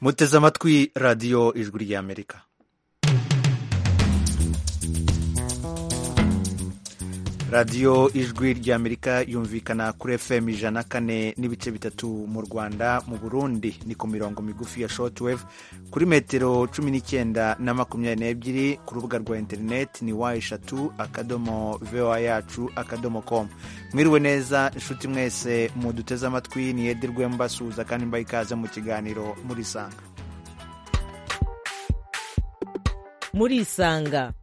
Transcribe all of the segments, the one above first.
muteze amatwi radiyo ijwi ry'amerika radiyo ijwi ry'amerika yumvikana kuri fm ijana kane n'ibice bitatu mu rwanda mu burundi ni ku mirongo migufi ya shortwave kuri metero cumi n'icyenda na makumyabiri n'ebyiri ku rubuga rwa interineti ni wa eshatu akadomo voa yacu akadomo com mwiriwe neza inshuti mwese muduteze amatwi ni edi rwembasuhuza kandi mbaye ikaze mu kiganiro murisanga murisanga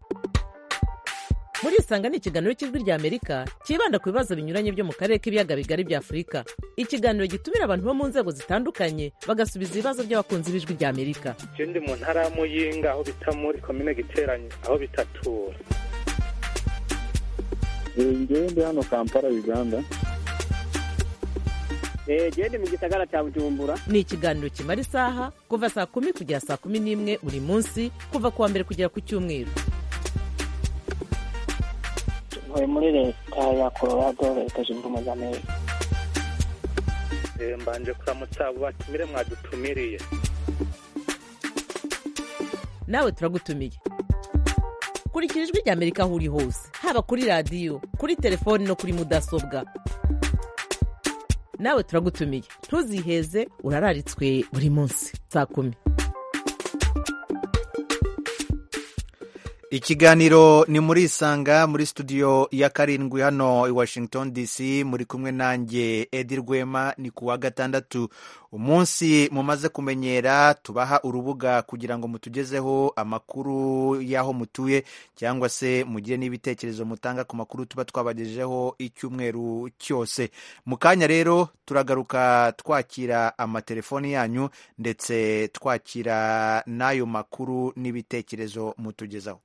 murisanga ni ikiganiro cy'ijwi rya amerika cyibanda ku bibazo binyuranye byo mu karere k'ibiyaga bigari bya afurika ikiganiro gitumira abantu bo mu nzego zitandukanye bagasubiza ibibazo by'abakunzi b'ijwi rya amerika icyo ndi mu ntara ya muyinga aho bita muri komine giteranye aho bitatura ngewe ndi hano kampala uganda genda mu gisagara cya bujumbura ni ikiganiro kimara isaha kuva saa kumi kugera saa kumi n'imwe buri munsi kuva ku wa mbere kugera ku cyumweru ntuye muri leta ya colorado leta zunze ubumwe za amerika mbanje kuramutsa abo batumire mwadutumiriye nawe turagutumiye kurikira ijwi rya amerika aho uri hose haba kuri radiyo kuri telefoni no kuri mudasobwa nawe turagutumiye ntuziheze urararitswe buri munsi saa kumi ikiganiro ni murisanga muri studio ya karindwi hano i washington dc muri kumwe nanjye edi rwema ni ku wa gatandatu umunsi mumaze kumenyera tubaha urubuga kugira ngo mutugezeho amakuru y'aho mutuye cyangwa se mugire n'ibitekerezo mutanga ku makuru tuba twabagejejeho icyumweru cyose mu kanya rero turagaruka twakira amatelefoni yanyu ndetse twakira n'ayo makuru n'ibitekerezo mutugezaho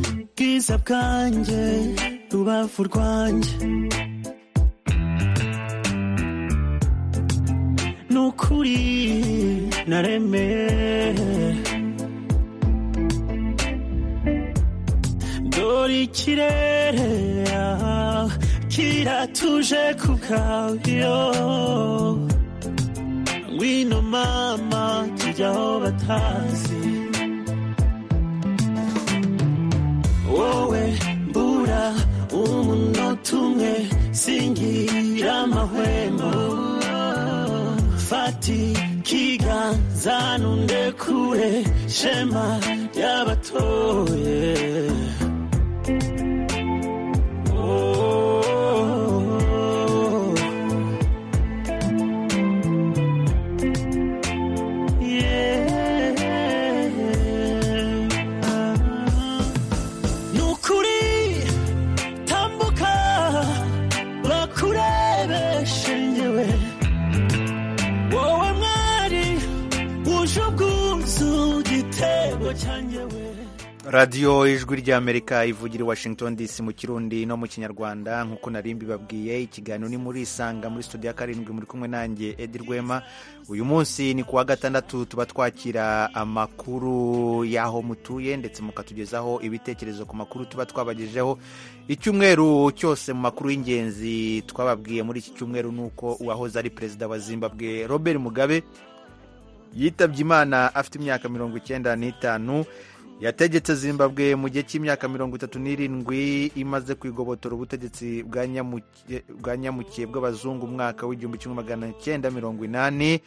ubwiza bwanjye rubavu rwanjye ni ukuri naremeye dore ikirere ah, kiratuje ku bwayo ngwino mama tujya aho batazi wowe mbura umunota umwe singira amahwemo fati ikiganza nundekure shema ry'abatoye Oh. Yeah. nukuri tambuka bakurebeshe njyewe wowe mwari wuje ubwuzu igitego cyanjyewe radiyo ijwi ry'amerika ivugira i washington dc mu kirundi no mu kinyarwanda nk'uko nari mbibabwiye ikiganiro ni muri isanga muri studio ya karindwi muri kumwe nanjye edi rwema uyu munsi ni ku wa gatandatu tuba twakira amakuru y'aho mutuye ndetse mukatugezaho ibitekerezo ku makuru tuba twabagejejeho icyumweru cyose mu makuru y'ingenzi twababwiye muri iki cyumweru ni uko uwahoze ari perezida wa zimbabwe robert mugabe yitabye imana afite imyaka mirongo icyenda n'itanu yategetse zimbabwe mu gihe cy'imyaka mirongo itatu n'irindwi imaze kwigobotora ubutegetsi bwa nyamuke- bwa nyamukiye bw'abazungu umwaka w'igihumbi kimwe magana cyenda mirongo inani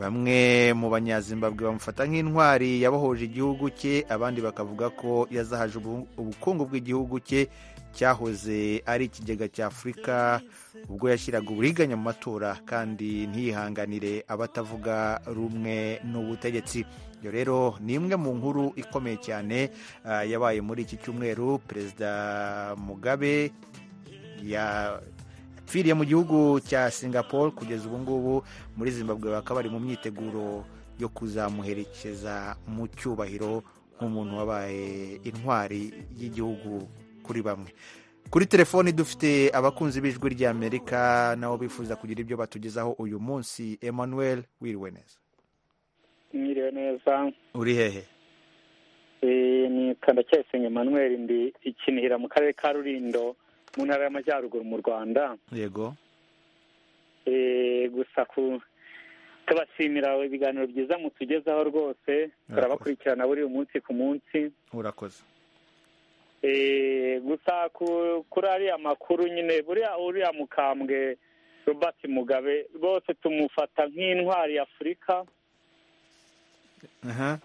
bamwe mu banyazimbabwe bamufata nk'intwari yabahuje igihugu cye abandi bakavuga ko yazahaje ubu- ubukungu bw'igihugu cye cyahoze ari ikigega cya afurika ubwo yashyiraga uburiganya mu matora kandi ntiyihanganire abatavuga rumwe n'ubutegetsi iyo rero ni imwe mu nkuru ikomeye cyane ah, yabaye muri iki cyumweru perezida mugabe ya- yapfiriye mu gihugu cya singapore kugeza ubu ngubu muri zimbabwe bakaba bari mu myiteguro yo kuzamuherekeza mu cyubahiro nk'umuntu wabaye intwari y'igihugu kuri bamwe kuri telefoni dufite abakunzi b'ijwi ry'amerika nabo bifuza kugira ibyo batugezaho uyu munsi emmanuel wiriwe neza mwiriwe neza uri hehe Eh, ni kandacyayisenga emmanuel ndi ikinihira mu karere ka rurindo mu ntara y'amajyaruguru mu rwanda yego Eh, gusa ku tubashimira ibiganiro byiza mutugezaho rwose turabakurikirana buri munsi ku munsi urakoze Eh, gusa ku- kuri ariya makuru nyine buriya uriya mukambwe robert mugabe rwose tumufata nk'intwari ya afurika aha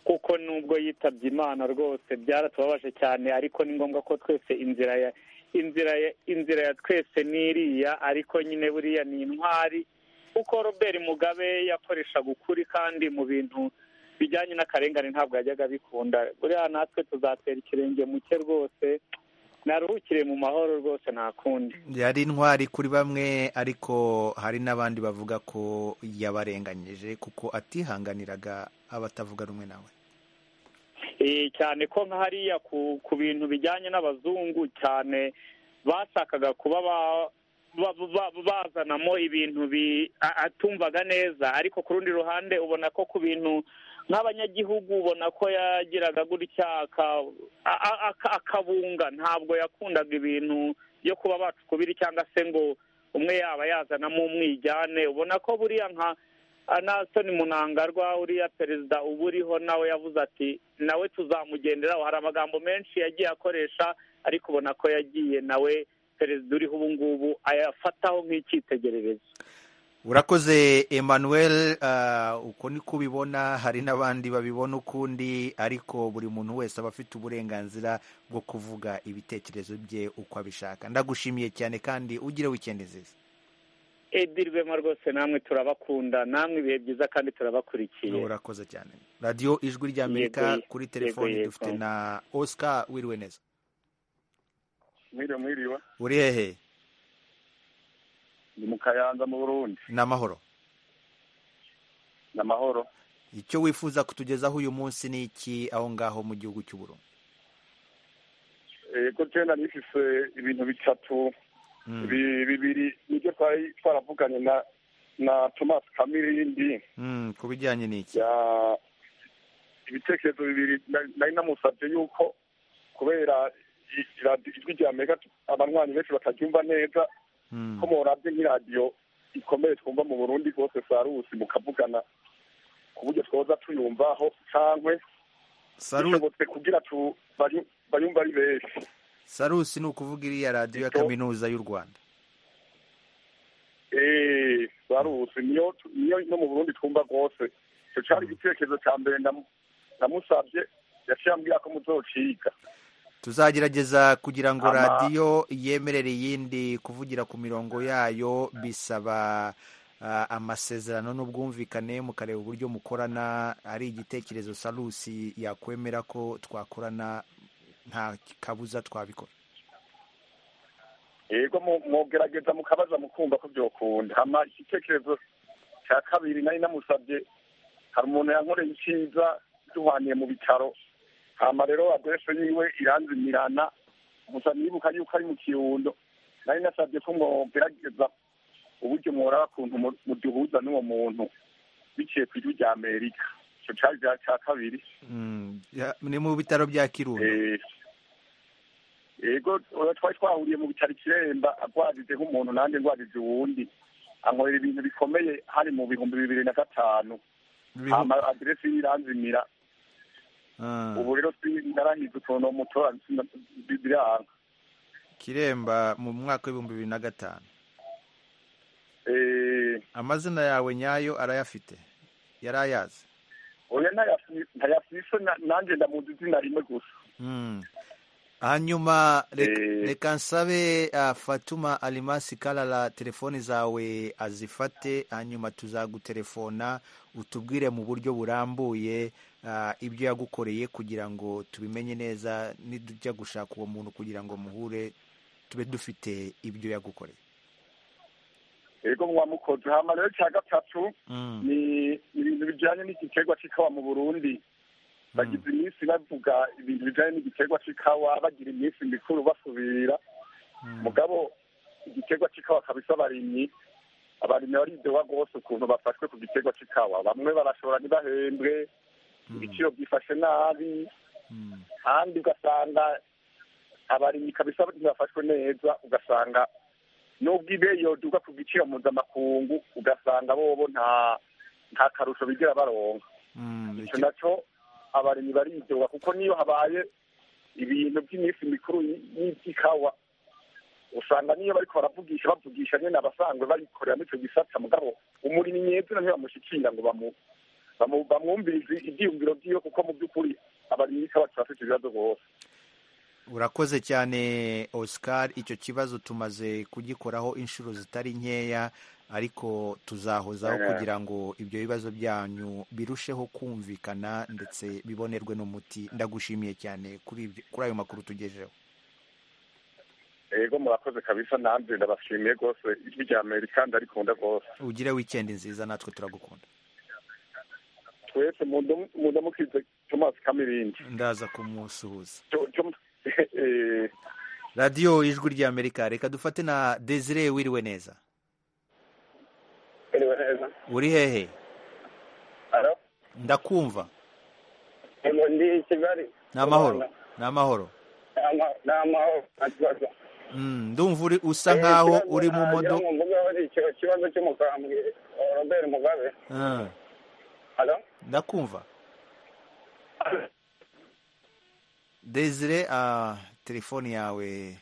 kuko nubwo yitabye imana rwose byaratubabaje cyane ariko ni ngombwa ko twese inzira ya inzira ya inzira ya twese ni iriya ariko nyine buriya ni intwari kuko robert mugabe yakoreshaga ukuri kandi mu bintu bijyanye n'akarengane ntabwo yajyaga abikunda buriya natwe tuzatera ikirenge mu cye rwose naruhukire mu mahoro rwose nta kundi yari intwari kuri bamwe ariko hari n'abandi bavuga ko yabarenganyije kuko atihanganiraga abatavuga rumwe nawe Eh, cyane ko nka hariya ku ku bintu bijyanye n'abazungu cyane bashakaga kuba ba- ba- ba- bazanamo ibintu bi- a- atumvaga neza ariko ku rundi ruhande ubona ko ku bintu nk'abanyagihugu ubona ko yagiraga gutya aka- a- a- aka- akabunga ntabwo yakundaga ibintu byo kuba bacukubiri cyangwa se ngo umwe yaba yazanamo umwijyane ubona ko buriya nka anasoni munangarwa uriya perezida uba uriho nawe yavuze ati nawe tuzamugenderaho hari amagambo menshi yagiye akoresha ariko ubona ko yagiye nawe perezida uriho ubu ngubu ayafataho nk'icyitegererezo urakoze emmanuel ah, uko ni ko ubibona hari n'abandi babibona ukundi ariko buri muntu wese aba afite uburenganzira bwo kuvuga ibitekerezo bye uko abishaka ndagushimiye cyane kandi ugire wikendi nziza edirwema rwose namwe turabakunda namwe ibihe byiza kandi turabakurikiye urakoze cyane radiyo ijwi ry'amerika Yego, kuri telefoni yego. dufite na oscar wiriwe neza mwiriwe mwiriwe uri hehe ni mu kayanza mu burundi ni amahoro ni amahoro icyo wifuza kutugezaho uyu munsi ni iki aho ngaho mu gihugu cy'u Burundi Eh, ko cyenda nifise ibintu bitatu Mm, bi- bibiri nibyo twari twaravuganye na na thomas kamirindi mm, ku bijyanye n'iki ya ibitekerezo bibiri na- nari namusabye yuko kubera i- iradi- ijwi rya amerika abanywanyi benshi bataryumva neza Mm, ko morabye nk'iradiyo ikomeye twumva mu burundi rwose sarusi mukavugana ku buryo twoza tuyumvaho cangwe Saru- bishobotse kugira tu bayu- bayumva ari benshi sarusi ni ukuvuga iriya radiyo ya Icyo- kaminuza y'u rwanda Eh, barusi niyo niyo no mu burundi twumva rwose icyo cyari igitekerezo cya mbere namu- namusabye yaciye ambwira ko muzociga tuzagerageza kugira ngo Ama- radiyo yemerere iyindi kuvugira ku mirongo yayo bisaba ah, amasezerano n'ubwumvikane mukareba uburyo mukorana ari igitekerezo sarusi yakwemera ko twakorana nta kabuza twabikora yego mu- mwogerageza mukabaza mukumva ko byokunda hama igitekerezo cya kabiri nari namusabye hari umuntu yankoreye icyiza duhaniye mu bitaro hama rero aderese yiwe iranzimirana gusa nibuka yuko ari mu kirundo nari nasabye ko mwogerageza uburyo mworaba kuntu mu- muduhuza n'uwo muntu biciye ku ijwi rya amerika icyo cyari icya cya kabiri Mm, ya- ni mu bitaro bya kirundo Eh, yego oya twari twahuriye mu bitaro ikiremba agwajije nk'umuntu nanjye ngwajije uwundi ankorera ibintu bikomeye hari mu bihumbi bibiri na gatanu Bihu- hama aderesi yiranzimira Ah, ubu rero si- narahize ukuntu uwo mutora sina- biranga kiremba mu mwaka w'ibihumbi bibiri na gatanu Eh, amazina yawe nyayo arayafite yari ayazi oya ntayafi- ntayafise na- nanjye ndamuzi izina rimwe gusa Mm. hanyuma reka- Eh. reka nsabe ah, fatuma alimasi karara telefoni zawe azifate hanyuma tuzagutelefona utubwire mu buryo burambuye ah, ibyo yagukoreye kugira ngo tubimenye neza nidujya gushaka uwo muntu kugira ngo muhure tube dufite ibyo yagukoreye yego mwamukoze hama rero cya gatatu Mm. ni ibintu bijyanye n'igiterwa cy'ikawa mu burundi bagize iminsi bavuga ibintu bijyanye n'igiterwa cy'ikawa bagira iminsi mikuru basubira ikawa kabisa abarimyi abarimyi baridoba rwose ukuntu bafashwe ku giterwa cy'ikawa bamwe barashobora ntibahembwe ibiciro byifashe nabi kandi ugasanga abarimyi kabisa ntibafashwe neza ugasanga nubwo ibeye yoduka ku giciro mpuzamakungu ugasanga bobo nta nta karusho bigira baronka icyo nacyo abarimyi baridoba kuko niyo habaye ibintu by'iminsi mikuru y'iby'ikawa usanga niyo bariko baravugisha bavugisha nyene abasanzwe barikoreramo icyo gisata mugabo umurimyi nyezina ntibamushikira ngo bamu bamu- bamwumvirize ivyiyumviro vyiwe kuko mu by'ukuri abarimyi ikawa turafite ibibazo rwose urakoze cyane oscar icyo kibazo tumaze kugikoraho inshuro zitari nkeya ariko tuzahozaho Yeah. kugira ngo ibyo bibazo byanyu birusheho kumvikana ndetse bibonerwe n'umuti ndagushimiye cyane kuri ibyo- kuri ayo makuru tugejeho ego murakoze kabisa nanjye ndabashimiye rwose ijwi rya amerika ndarikunda rwose ugire weekend nziza natwe turagukunda twese mundamukize thomas kamirindi ndaza kumusuhuza Cyo- cyo- eh, radiyo ijwi ry'amerika reka dufate na desire wiriwe neza Iriwe neza. uri hehe Alo? ndakumva Ego ndi i Kigali. ni amahoro ni amahoro Ni ama- Ni amahoro nta kibazo. Mm, ndumva uri usa nkaho Ikibazo uri mu nagira modo ngo mvugeho ni icyo kibazo cy'umukambwe eh, Robert Mugabe. Ah, Alo? ndakumva desire ah, telefone yawe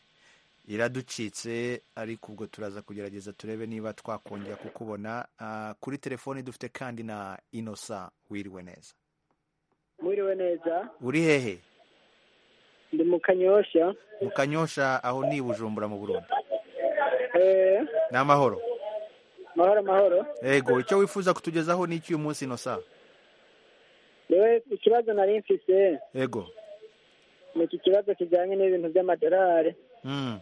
iraducitse ariko ubwo turaza kugerageza turebe niba twakongera kukubona Ah, kuri telefone dufite kandi na inosa wiriwe neza mwiriwe neza uri hehe ndi mu kanyosha mu kanyosha aho ni i bujumbura mu burundi eh ni amahoro mahoro mahoro ego icyo wifuza kutugezaho ni iki uyu munsi inosa rewe ikibazo nari mfise ego ni iki kibazo kijyanye n'ibintu by'amadolari Mm,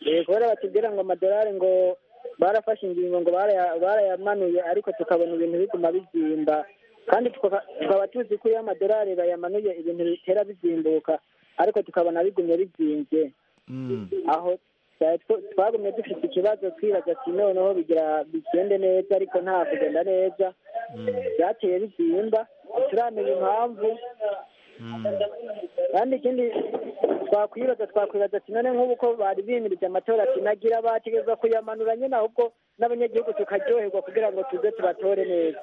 Eh, kubera batubwira ngo amadolari ngo barafashe ingingo ngo baraya- barayamanuye ariko tukabona ibintu biguma bizimba kandi tuka- tukaba tuzi ko iyo amadolari bayamanuye ibintu bitera bizimbuka ariko tukabona bigumye bizimvye mm. aho twari tw- twagumye dufite ikibazo twibaza ati noneho bigira bigende neza ariko nta kugenda neza byateye bizimba turamenya impamvu kandi ikindi twakwibaza twakwibaza ati none nk'ubu ko bari bimirije amatora ati nagira bategereza kuyamanura nyine ahubwo n'abanyagihugu tukaryoherwa kugira ngo tuze tubatore neza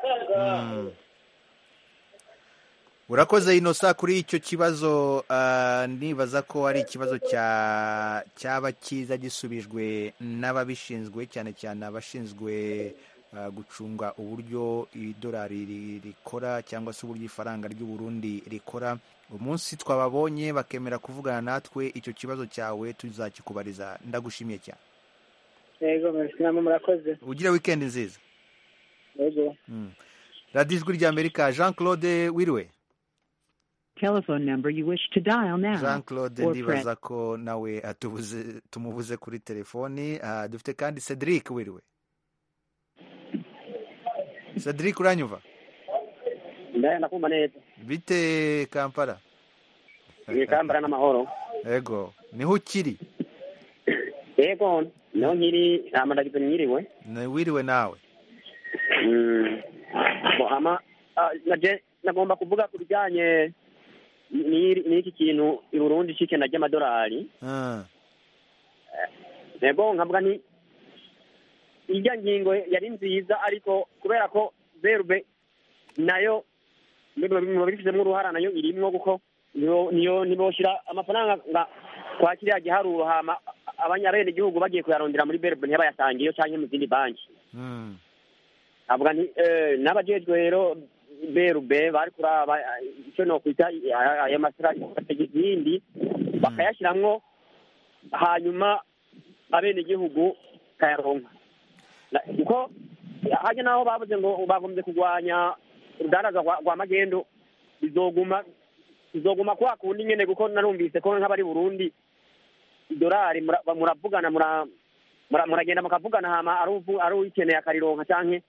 urakoze inosa kuri icyo kibazo ah, nibaza ko ari ikibazo cya- cyaba cyiza gisubijwe n'ababishinzwe cyane cyane abashinzwe ah, gucunga uburyo idolari ri- rikora cyangwa se uburyo ifaranga ry'uburundi rikora umunsi twababonye bakemera kuvugana natwe icyo kibazo cyawe tuzakikubariza ndagushimiye cyane yego merci namwe murakoze ugire wikendi nziza yego radiyo ijwi ry'amerika jean claude wiriwe Telephone number you wish to dial now. jean claude or press ndibaza ko nawe atubuze tumubuze kuri telefoni Ah, dufite kandi cedric wiriwe cedric uranyumva Ndaye nakumva neza. bite kampala Ni kambara n'amahoro. ego niho ukiri Yego, niho nkiri hama ndagize mwiriwe. Ni- wiriwe nawe Mm. Bo ama ah, naje nagomba kuvuga ku bijyanye n'iri- n'iki kintu i Burundi cy'ikena ry'amadolari. Ah, Yego nkavuga nti irya ngingo yari nziza ariko kubera ko verbe nayo niba bifitemo uruhara nayo irimwo kuko niyo niyo niboshyira amafaranga nga kwa kiriya giharuro hama abanyabenegihugu bagiye kuyarondera muri verbe ntibayasangiyo cyangwa mu zindi banki mm, avuga nti eh, n'abajejwe rero berube bari kuraba eh, icyo nokwita eh, ayo masitrategi yindi bakayashyiramo hanyuma abenegihugu kayaronka Na- kuko hajya n'aho bavuze ngo bagombye kurwanya urudaraza rwa rwa magendu bizoguma bizoguma kwa kundi nyene kuko narumvise ko nk'abari Burundi idolari mura- muravugana mura- mura- muragenda mukavugana hama ari uvu- ari uyikeneye akarironka canke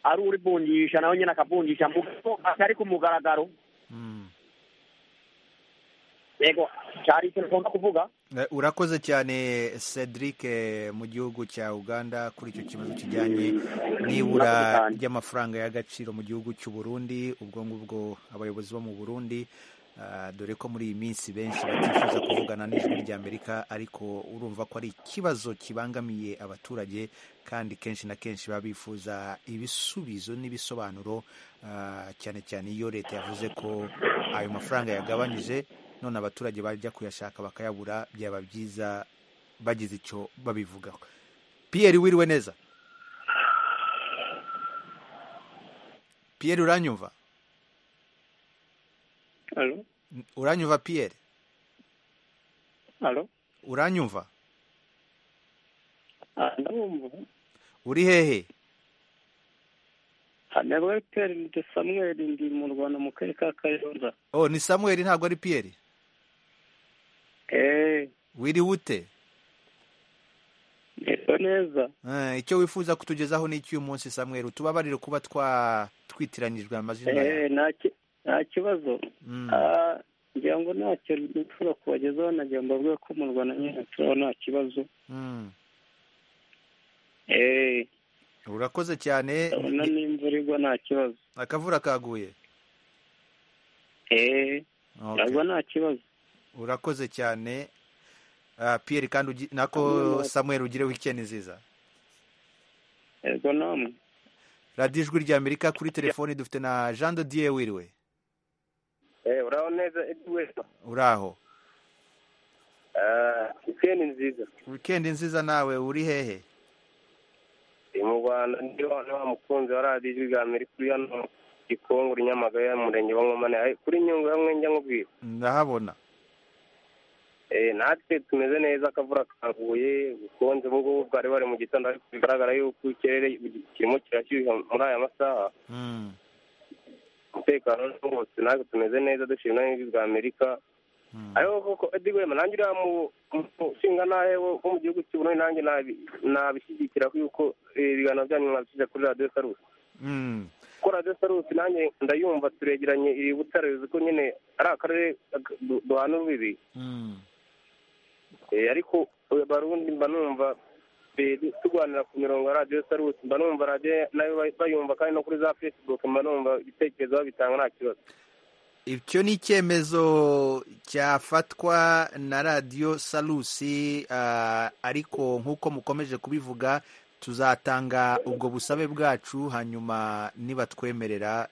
ari urivunjisha nawe nyene akavunjisha mugabo atari ku mugaragaro mm. yego cyari icyo ngomba kuvuga Eh, urakoze cyane cedric eh, mu gihugu cya uganda kuri icyo kibazo kijyanye Murakoze n'ibura cyane. ry'amafaranga y'agaciro mu gihugu cy'u burundi ubwo ngubwo abayobozi bo mu burundi ah, dore ko muri iyi minsi benshi batifuza kuvugana n'ijwi ry'amerika ariko urumva ko ari ikibazo kibangamiye abaturage kandi kenshi na kenshi baba bifuza ibisubizo n'ibisobanuro ah, cyane cyane iyo leta yavuze ko ayo mafaranga yagabanyije none abaturage bajya kuyashaka bakayabura byaba byiza bagize icyo babivugaho piyeri wiriwe neza piyeri uranyumva Alo? uranyumva piyeri Alo? uranyumva Ah, Ndabumva. uri hehe Hanebwe Pierre ni Samuel ndi mu Rwanda mu karere ka Kayonza. oh ni samuel ntabwo ari piyeri Eh, wiriwe ute neza neza. Eh, icyo wifuza kutugezaho ni icy'uyu munsi samuel utubabarire kuba twa twitiranijwe amazina yawe Eh, nta ki- nta kibazo. Mm. Ah, ngira ngo ntacyo nshobora kubagezaho nagira ngo mbabwire ko mu Rwanda nyine turaho nta kibazo. Mm. Eh, urakoze cyane urabona n'imvura igwa nta kibazo. akavura kaguye Eh, Okay. uragwa nta kibazo. urakoze cyane Ah, pierre kandi ugi- nako samuel ugire wikendi nziza Ego namwe. radiyo ijwi rya amerika kuri telefoni dufite na jean de dieu wiriwe Eh, uraho neza Edwesa. uraho Ah, weekend nziza. wikendi nziza nawe uri hehe Ndi mu Rwanda ndi wa wa mukunzi wa radiyo ijwi rya Amerika uri hano Gikongoro Nyamagabe ya murenge wa Nkomane. Ai, Kuri Nyungwe hamwe njya nkubwira. ndahabona Eh, natwe tumeze neza akavura kaguye ubukonje mu bwo bwari bari mu gitondo ariko bigaragara yuko ikirere kirimo kirashyuha muri aya masaha. Mm. umutekano wose natwe tumeze neza dushima n'ijwi rya Amerika ariko koko Eddie Wema nanjye uriya mu- mu nshinga nawe wo wo mu gihugu cy'u Burundi nanjye nabi- nabishyigikira yuko eh, ibiganiro byanyu mwabishyize kuri radiyo sarusi Mm. kuko radiyo sarusi nanjye ndayumva turegeranye iri butare bivuze ko nyine ari akarere ag- du- duhana urubibi Mm. Eh, ariko eh, barundi mba numva eh, du- turwanira ku mirongo ya radiyo sarusi mba numva radiyo nayo bay- bayumva kandi no kuri za facebook mba numva ibitekerezo babitanga nta kibazo icyo ni icyemezo cyafatwa na radiyo salusi ah, ariko nk'uko mukomeje kubivuga tuzatanga ubwo busabe bwacu hanyuma nibatwemerera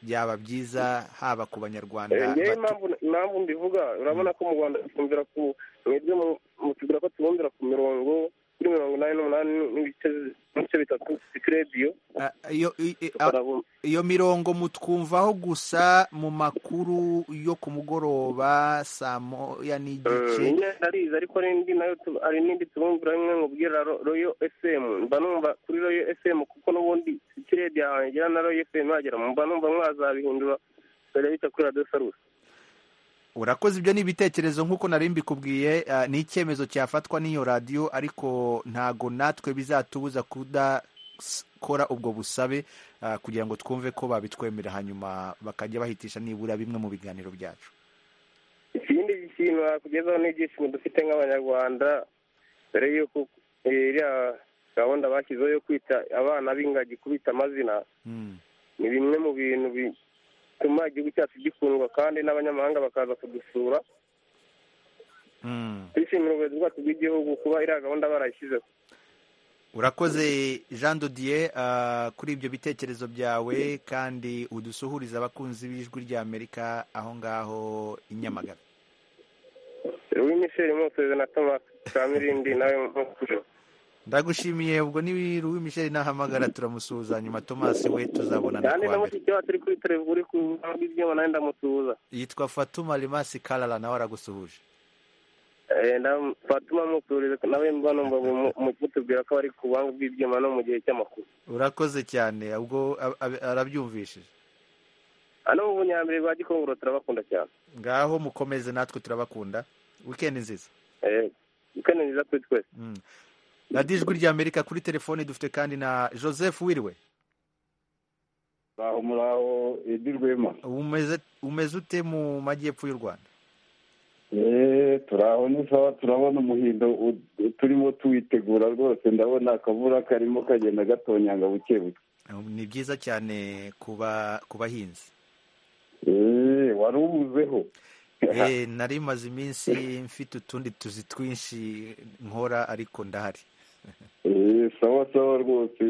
byaba byiza haba ku banyarwanda ngewe batu- impamvu impamvu mbivuga urabona ko mu rwanda twumvira ku mwebwe mu- mutubwira ko tubumvira ku mirongo kuri mirongo inani n'umunani n'ibice n'ibice bitatu bifite radiyo Ah, iyo i- i- ah, iyo mirongo mutwumvaho gusa mu makuru yo ku mugoroba saa moya n'igice nyine ndarizi ariko n'indi nayo tu- hari n'indi tubumvira rimwe nkubwira Ro- royo efemu mba numva kuri royo efemu kuko n'ubundi iki radiyo yawe ngira na royo efemu wagera mba numva mwazabihindura mbere y'icyo kuri radiyo sarusi urakoze ibyo ni ibitekerezo nk'uko nari mbikubwiye ah, ni icyemezo cyafatwa n'iyo radiyo ariko ntago natwe bizatubuza kudakora ubwo busabe ah, kugira ngo twumve ko babitwemerera hanyuma bakajya bahitisha nibura bimwe mu biganiro byacu ikindi kintu nakugezaho n'ibyishimo dufite nk'abanyarwanda mbere y'uko eh, iriya gahunda bashyizeho yo kwita abana b'ingagi kubita amazina Mm. ni bimwe mu bintu bituma igihugu cyacu gikundwa kandi n'abanyamahanga bakaza kudusura Mm. twishimira ubuyobozi bwacu bw'igihugu kuba iriya gahunda barayishyizeho urakoze jean dodier ah, kuri ibyo bitekerezo byawe kandi udusuhuriza abakunzi b'ijwi rya amerika aho ngaho i nyamagabe uyu misheri musozi na tomasi kamirindi nawe mukuru ndagushimiye ubwo ni ruwi michel nahamagara turamusuhuza hanyuma tomasi we tuzabonana kandi kuwa na mbere mushiki wacu uri kuri televiziyo uri ku rubuga rw'ibyuma nawe ndamusuhuza yitwa fatuma rimasi karara nawe aragusuhuje Eh, ndam- fatuma musuhuriza nawe mba numva mu- mu mutubwira ko bari ku buhanga bw'ibyuma no mu gihe cy'amakuru urakoze cyane ubwo ab- ab- arabyumvishije hano mu bunyambere bwa gikongoro turabakunda cyane ngaho mukomeze natwe turabakunda wikendi nziza ukene nziza kuri twese Mm. radiyo ijwi rya amerika kuri telefoni dufite kandi na joseph wiriwe muraho muraho edirwema umeze umeze ute mu majyepfo y'u rwanda turaho n'isaha turabona umuhindo turimo tuwitegura rwose ndabona akavura karimo kagenda gatonyanga buke buke ni byiza cyane ku bahinzi wari ubuzeho nari maze iminsi mfite utundi tuzi twinshi nkora ariko ndahari sawa sawa rwose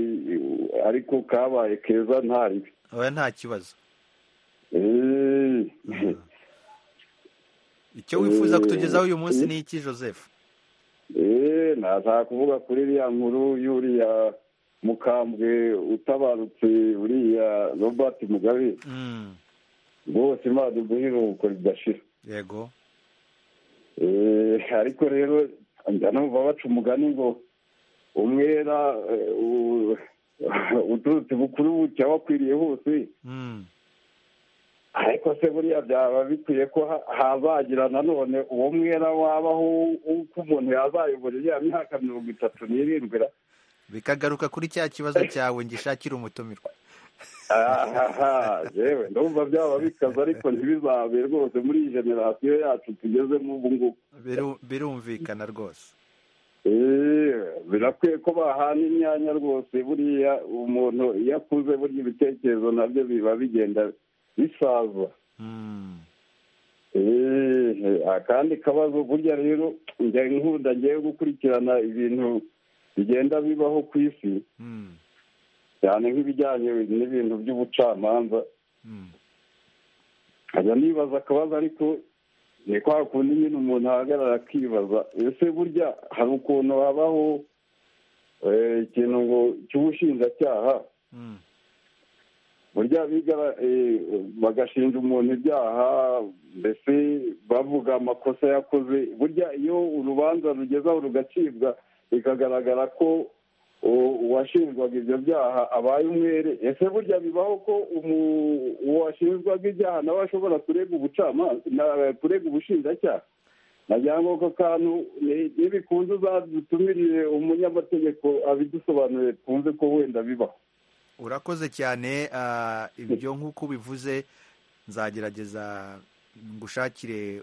ariko kabaye keza ntaribi oya nta kibazo icyo wifuza kutugezaho uyu munsi ni iki joseph nashaka kuvuga kuri iriya nkuru y'uriya mukambwe utabarutse uriya robert mugabe rwose imana duhe iruhuko ridashira yego ariko rero numva baca umugani ngo umwera uturutse bukuru bucya wakwiriye hose ariko se buriya byaba bikwiye ko hazagira nanone uwo mwera wabaho uko umuntu yazayobora iriya myaka mirongo itatu n'irindwi bikagaruka kuri cya kibazo cyawe ngishakira umutumirwa yewe ndumva byaba bikaze ariko ntibizabe rwose muri iyi generasiyo yacu tugezemo ubu ngubu birumvikana rwose birakwiye ko bahana imyanya rwose buriya umuntu iyo akuze buriya ibitekerezo nabyo biba bigenda bisaza akandi kabazo burya rero njya nkunda ngewe gukurikirana ibintu bigenda bibaho ku isi cyane nk'ibijyanye n'ibintu by'ubucamanza nkajya nibaza akabazo ariko ni kwa kundi nyine umuntu ahagarara akibaza ese burya hari ukuntu habaho ikintu ngo cy'ubushinjacyaha burya bagashinja umuntu ibyaha mbese bavuga amakosa yakoze burya iyo urubanza rugezaho rugacibwa bikagaragara ko uwashinjwaga ibyo byaha abaye umwere ese burya bibaho ko uwashinjwaga ibyaha nawe ashobora kurega ubucamanza kurega ubushinjacyaha nagira ngo ako kantu ntibikunze uzadutumirire umunyamategeko abidusobanurire twumve ko wenda bibaho urakoze cyane ibyo nk'uko bivuze nzagerageza ngushakire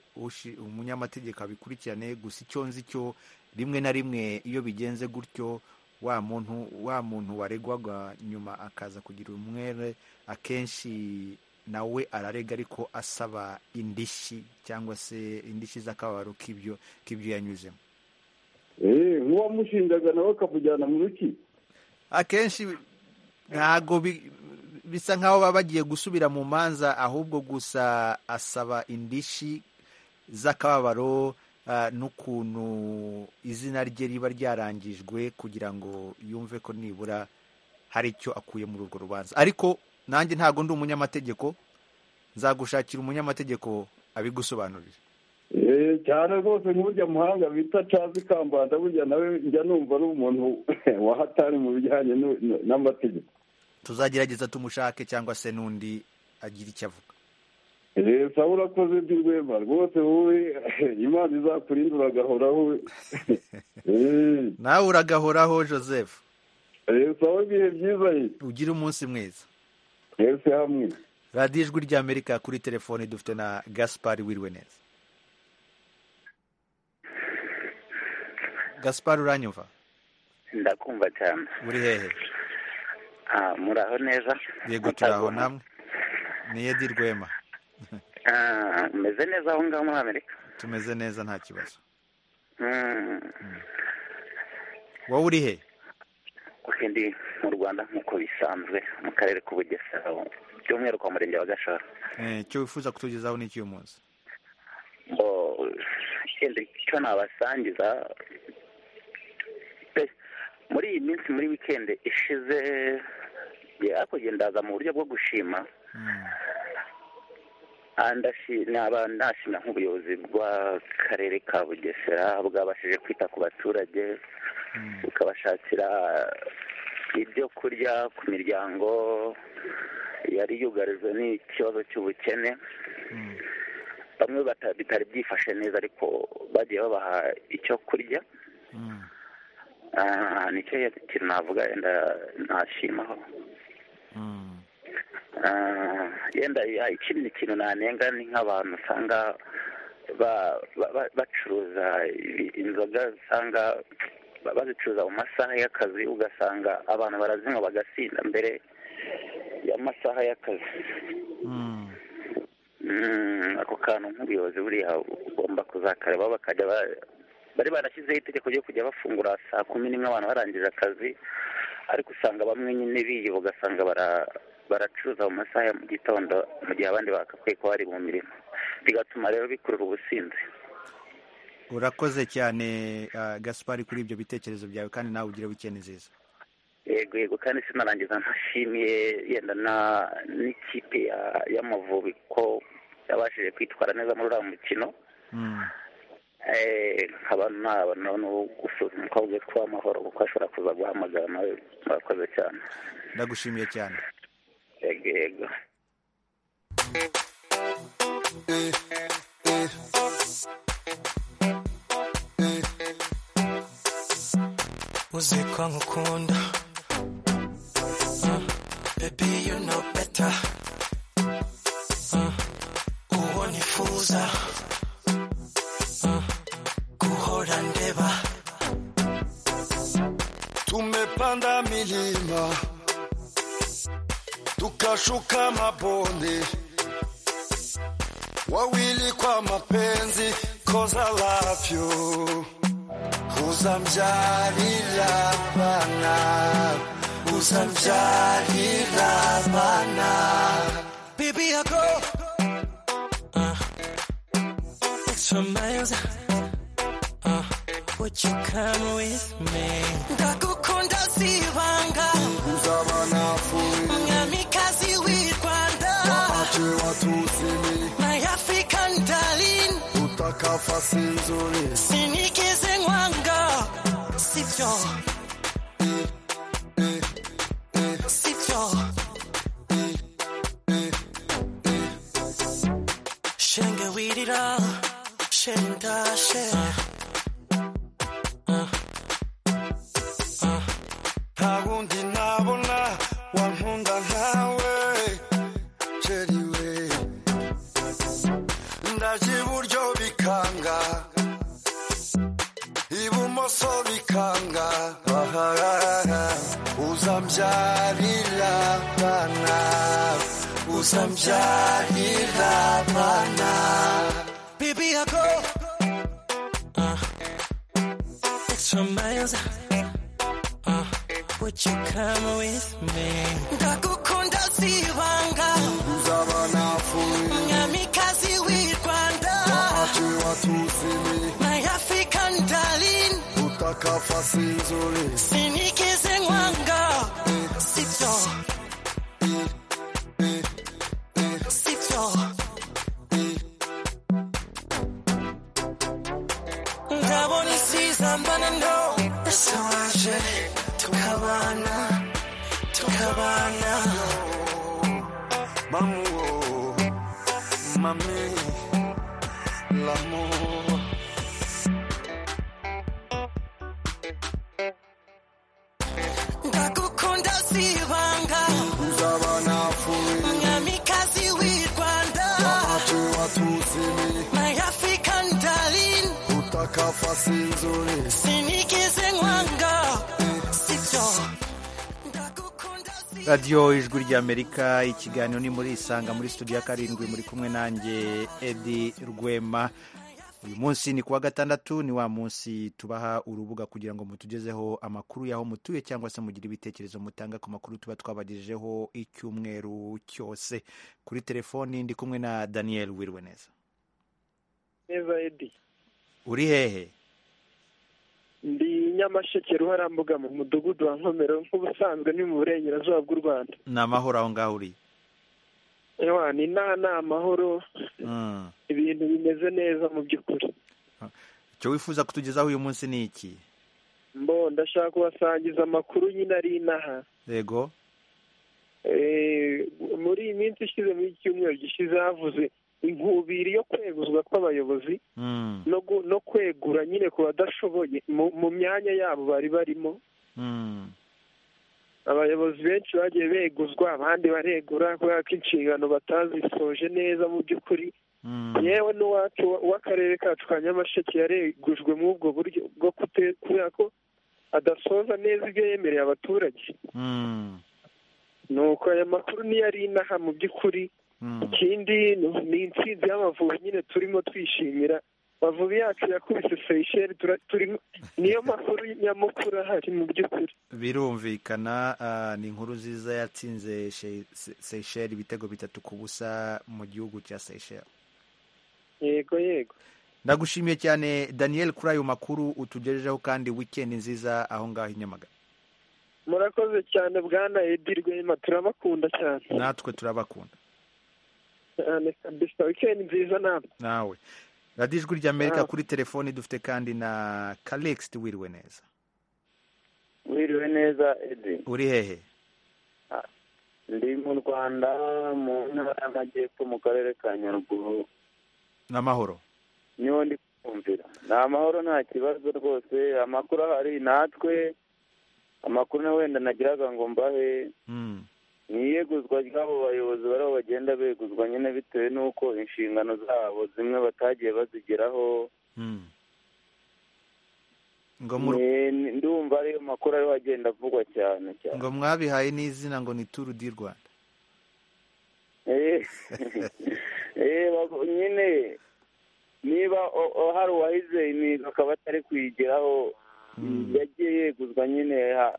umunyamategeko abikurikirane gusa icyo nzi cyo rimwe na rimwe iyo bigenze gutyo wa muntu wa muntu waregwaga nyuma akaza kugira umwere akenshi nawe ararega ariko asaba indishyi cyangwa se indishyi z'akababaro k'ibyo k'ibyo yanyuzemo nk'uwamushinjaga nawe akamujyana mu rukiko akenshi ntabwo bisa nk'aho baba bagiye gusubira mu manza ahubwo gusa asaba indishyi z'akababaro n'ukuntu izina rye riba ryarangijwe kugira ngo yumve ko nibura hari icyo akuye muri urwo rubanza ariko nanjye ntabwo ndi umunyamategeko nzagushakira umunyamategeko abigusobanurira cyane rwose nk'urya muhanga bita cazi kambanda burya nawe njya numva ari umuntu wahatari mu bijyanye n'amategeko tuzagerageza tumushake cyangwa se n'undi agira icyo avuga leta urakoze by'urwema rwose wowe imana izakurinde uragahoraho nawe uragahoraho joseph leta wowe ibihe byiza ye ugire umunsi mwiza twese hamwe radiyo ijwi ry'amerika kuri telefoni dufite na gaspari wiriwe neza gaspar uranyumva ndakumva cyane uri hehe muraho neza yego turaho namwe ni edi rwema meze neza aho ngaho muri amerika tumeze neza nta kibazo wowe uri he ndi mu rwanda nk'uko bisanzwe mu karere k'ubugesera by'umwihariko kwa murenge wa gashora icyo wifuza kutugezaho ni icy'uyu munsi icyo nabasangiza muri iyi minsi muri wikendi ishize hakurya ndaza mu buryo bwo gushima nashima nk'ubuyobozi bw'akarere ka bugesera bwabashije kwita ku baturage bukabashakira ibyo kurya ku miryango yari yugarijwe n'ikibazo cy'ubukene bamwe bitari byifashe neza ariko bagiye babaha icyo kurya nicyo kintu navuga yenda ntashimaho yenda ikindi kintu nanenga ni nk'abantu usanga ba- ba- ba- bacuruza ibi- inzoga usanga ba- bazicuruza mu masaha y'akazi ugasanga abantu barazinywa bagasinda mbere y'amasaha y'akazi Mm, ako kantu nk'ubuyobozi buriya ugomba kuzakareba bakajya ba- bari barashyizeho itegeko ryo kujya bafungura saa kumi n'imwe abantu barangije akazi ariko usanga bamwe nyine biye ugasanga bara- baracuruza mu masaha ya mu gitondo mu gihe abandi bakakwiye kuba bari mu mirimo bigatuma rero bikurura ubusinzi urakoze cyane ah, gaspari kuri ibyo bitekerezo byawe kandi nawe ugire wikendi nziza yego yego kandi sinarangiza ntashimiye yenda na- n'ikipe ya- y'amavubi ko yabashije kwitwara neza muri uriya mukino Eh, nkaba nabona no gusuzuma umukobwa witwa amahoro kuko ashobora kuza guhamagara nawe murakoze cyane ndagushimiye cyane yego yego uzi ko nkukunda Uh, baby you know better Uh, uwo nifuza Uh, guhora ndeba Tumepanda milima tukashuka mabonde, wawili kwa mapenzi, 'cause I love you. Uzamjalila bana, uzamjalila bana. Baby, I go uh, extra miles. Uh, would you come with me? Ndagukunda si ibanga. Mwamikazi w'i Rwanda. My African darling. Sinigeze nkwanga. Sibyo. Sibyo. Shenge wirira shenda she Nta wundi nabona wankunda nkawe Jerry we ndaje iburyo bikanga ibumoso bikanga bahagarara uzambyarira bana uzambyarira bana Baby I go uh, Extra miles uh, Would you come with me Ndagukunda sibanga uzabana Nyamikazi w'i Rwanda My African darling utakafasi nzuri Sinigeze nkwanga Sibyo Sibyo Ndabona isizambana no Ese waje tukabana Tukabana Mamu, oh, mami, l'amour. Ndagukunda sibanga Uzabana fuwe, Nyamikazi w'i Rwanda watuzi mi, My African darling utaka fasi nzuri. Sinigeze nkwanga Sibyo radiyo ijwi ry'amerika ikiganiro ni muri isanga muri studio ya karindwi muri kumwe nanjye edi rwema uyu munsi ni kuwa gatandatu ni wa munsi tubaha urubuga kugira ngo mutugezeho amakuru y'aho mutuye cyangwa se mugire ibitekerezo mutanga ku makuru tuba twabagejejeho icyumweru cyose kuri telefoni ndi kumwe na daniel wirwe neza neza edi uri hehe ndi nyamasheke ruharambuga mu mudugudu wa nkomero nk'ubusanzwe ni mu burengerazuba bw'u rwanda ni amahoro aho ngaho uri ewa ni nta ni amahoro Mm. ibintu bimeze neza mu by'ukuri icyo wifuza kutugezaho uyu munsi ni iki mbo ndashaka kubasangiza amakuru nyine ari inaha yego Eh, muri iyi minsi ishize muri iki cyumweru gishize havuze inkubiri yo kweguzwa kw'abayobozi Mm. no gu- no kwegura nyine ku badashoboye mu- mu myanya yabo bari barimo Mm. abayobozi benshi bagiye beguzwa abandi baregura kubera ko inshingano batazisoje neza mu by'ukuri yewe n'uwacu w'akarere kacu ka nyamasheke yaregujwe muri ubwo buryo bwo kute- kubera ko adasoza neza ibyo yemereye abaturage ni uko aya makuru niyo ari inaha mu by'ukuri ikindi ni- ni intsinzi y'amavubi nyine turimo twishimira amavubi yacu yakubise seyisheri tura- turimo niyo makuru nyamukuru ahari mu by'ukuri birumvikana ah, ni inkuru nziza yatsinze She- Se- seychelles ibitego bitatu ku busa mu gihugu cya seychelles yego yego ndagushimiye cyane daniel kuri ayo makuru utugejejeho kandi wikendi nziza aho ngaho i nyamagana murakoze cyane bwana edi rwema turabakunda cyane natwe turabakunda cyane kabisa wikendi nziza namwe nawe radiyo ijwi ry'amerika Ah. kuri telefoni dufite kandi na kalexit wiriwe neza wiriwe neza edi uri hehe ndi mu rwanda mu ntara y'amajyepfo mu karere ka nyaruguru n'amahoro niho ndi kumvira ni amahoro nta kibazo rwose amakuru ahari natwe amakuru na wenda nagiraga ngo mbahe ni iyeguzwa ry'abo bayobozi bariho bagenda beguzwa nyine bitewe n'uko inshingano zabo zimwe batagiye bazigeraho ngo mu Ni- ni- ndumva ariyo makuru ariho agenda avugwa cyane cyane ngo mwabihaye n'izina ngo ni turu di rwanda Eh, eh, bago- nyine niba o- o- hari uwahize imihigo akaba atari kuyigeraho yagiye yeguzwa nyine ha-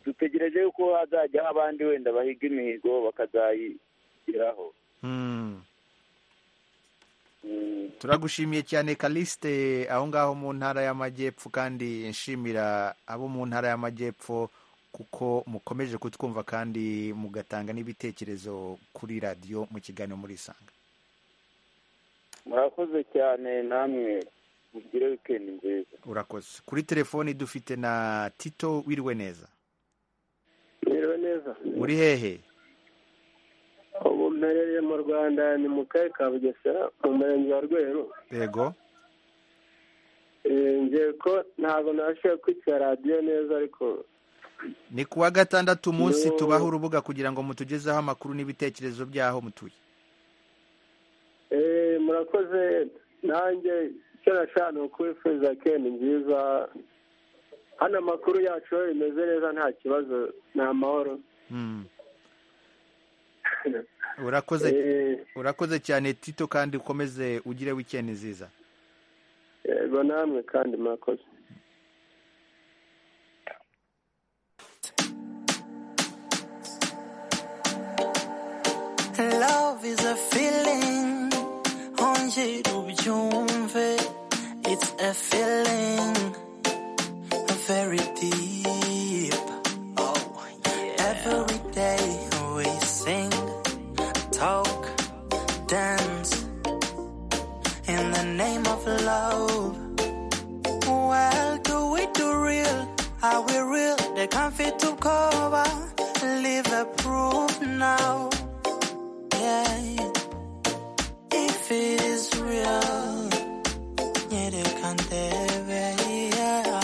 dutegereje yuko hazajya aho abandi wenda bahiga imihigo bakazayigeraho Mm. Mm. turagushimiye cyane kaliste aho ngaho mu ntara y'amajyepfo kandi nshimira abo mu ntara y'amajyepfo kuko mukomeje kutwumva kandi mugatanga n'ibitekerezo kuri radiyo mu kiganiro murisanga murakoze cyane namwe mugire wikendi nziza urakoze kuri telefoni dufite na tito wiriwe neza Merewe neza uri hehe ubu mperereye mu rwanda ni mu karere ka bugesera mu murenge wa rweru yego Eh, ngiye ko ntabwo nabashije kwicara radiyo neza ariko ni kuwa gatandatu umunsi Yo. tubaha urubuga kugira ngo mutugezeho amakuru n'ibitekerezo by'aho mutuye eh, murakoze nanjye icyo nashaka ni ukwifuza kendi nziza hano amakuru yacu yo bimeze neza nta kibazo ni amahoro Mm. urakoze urakoze cyane tito kandi ukomeze ugire wikendi nziza yego namwe kandi murakoze Love is a feeling, ongera ubyumve. It's a feeling very deep. Oh, every day we sing, talk, dance in the name of love. Well, do we do real? Are we real? They can't fit to cover. Leave a proof now. Yeah. If it is real, yeah, they can't have it, yeah.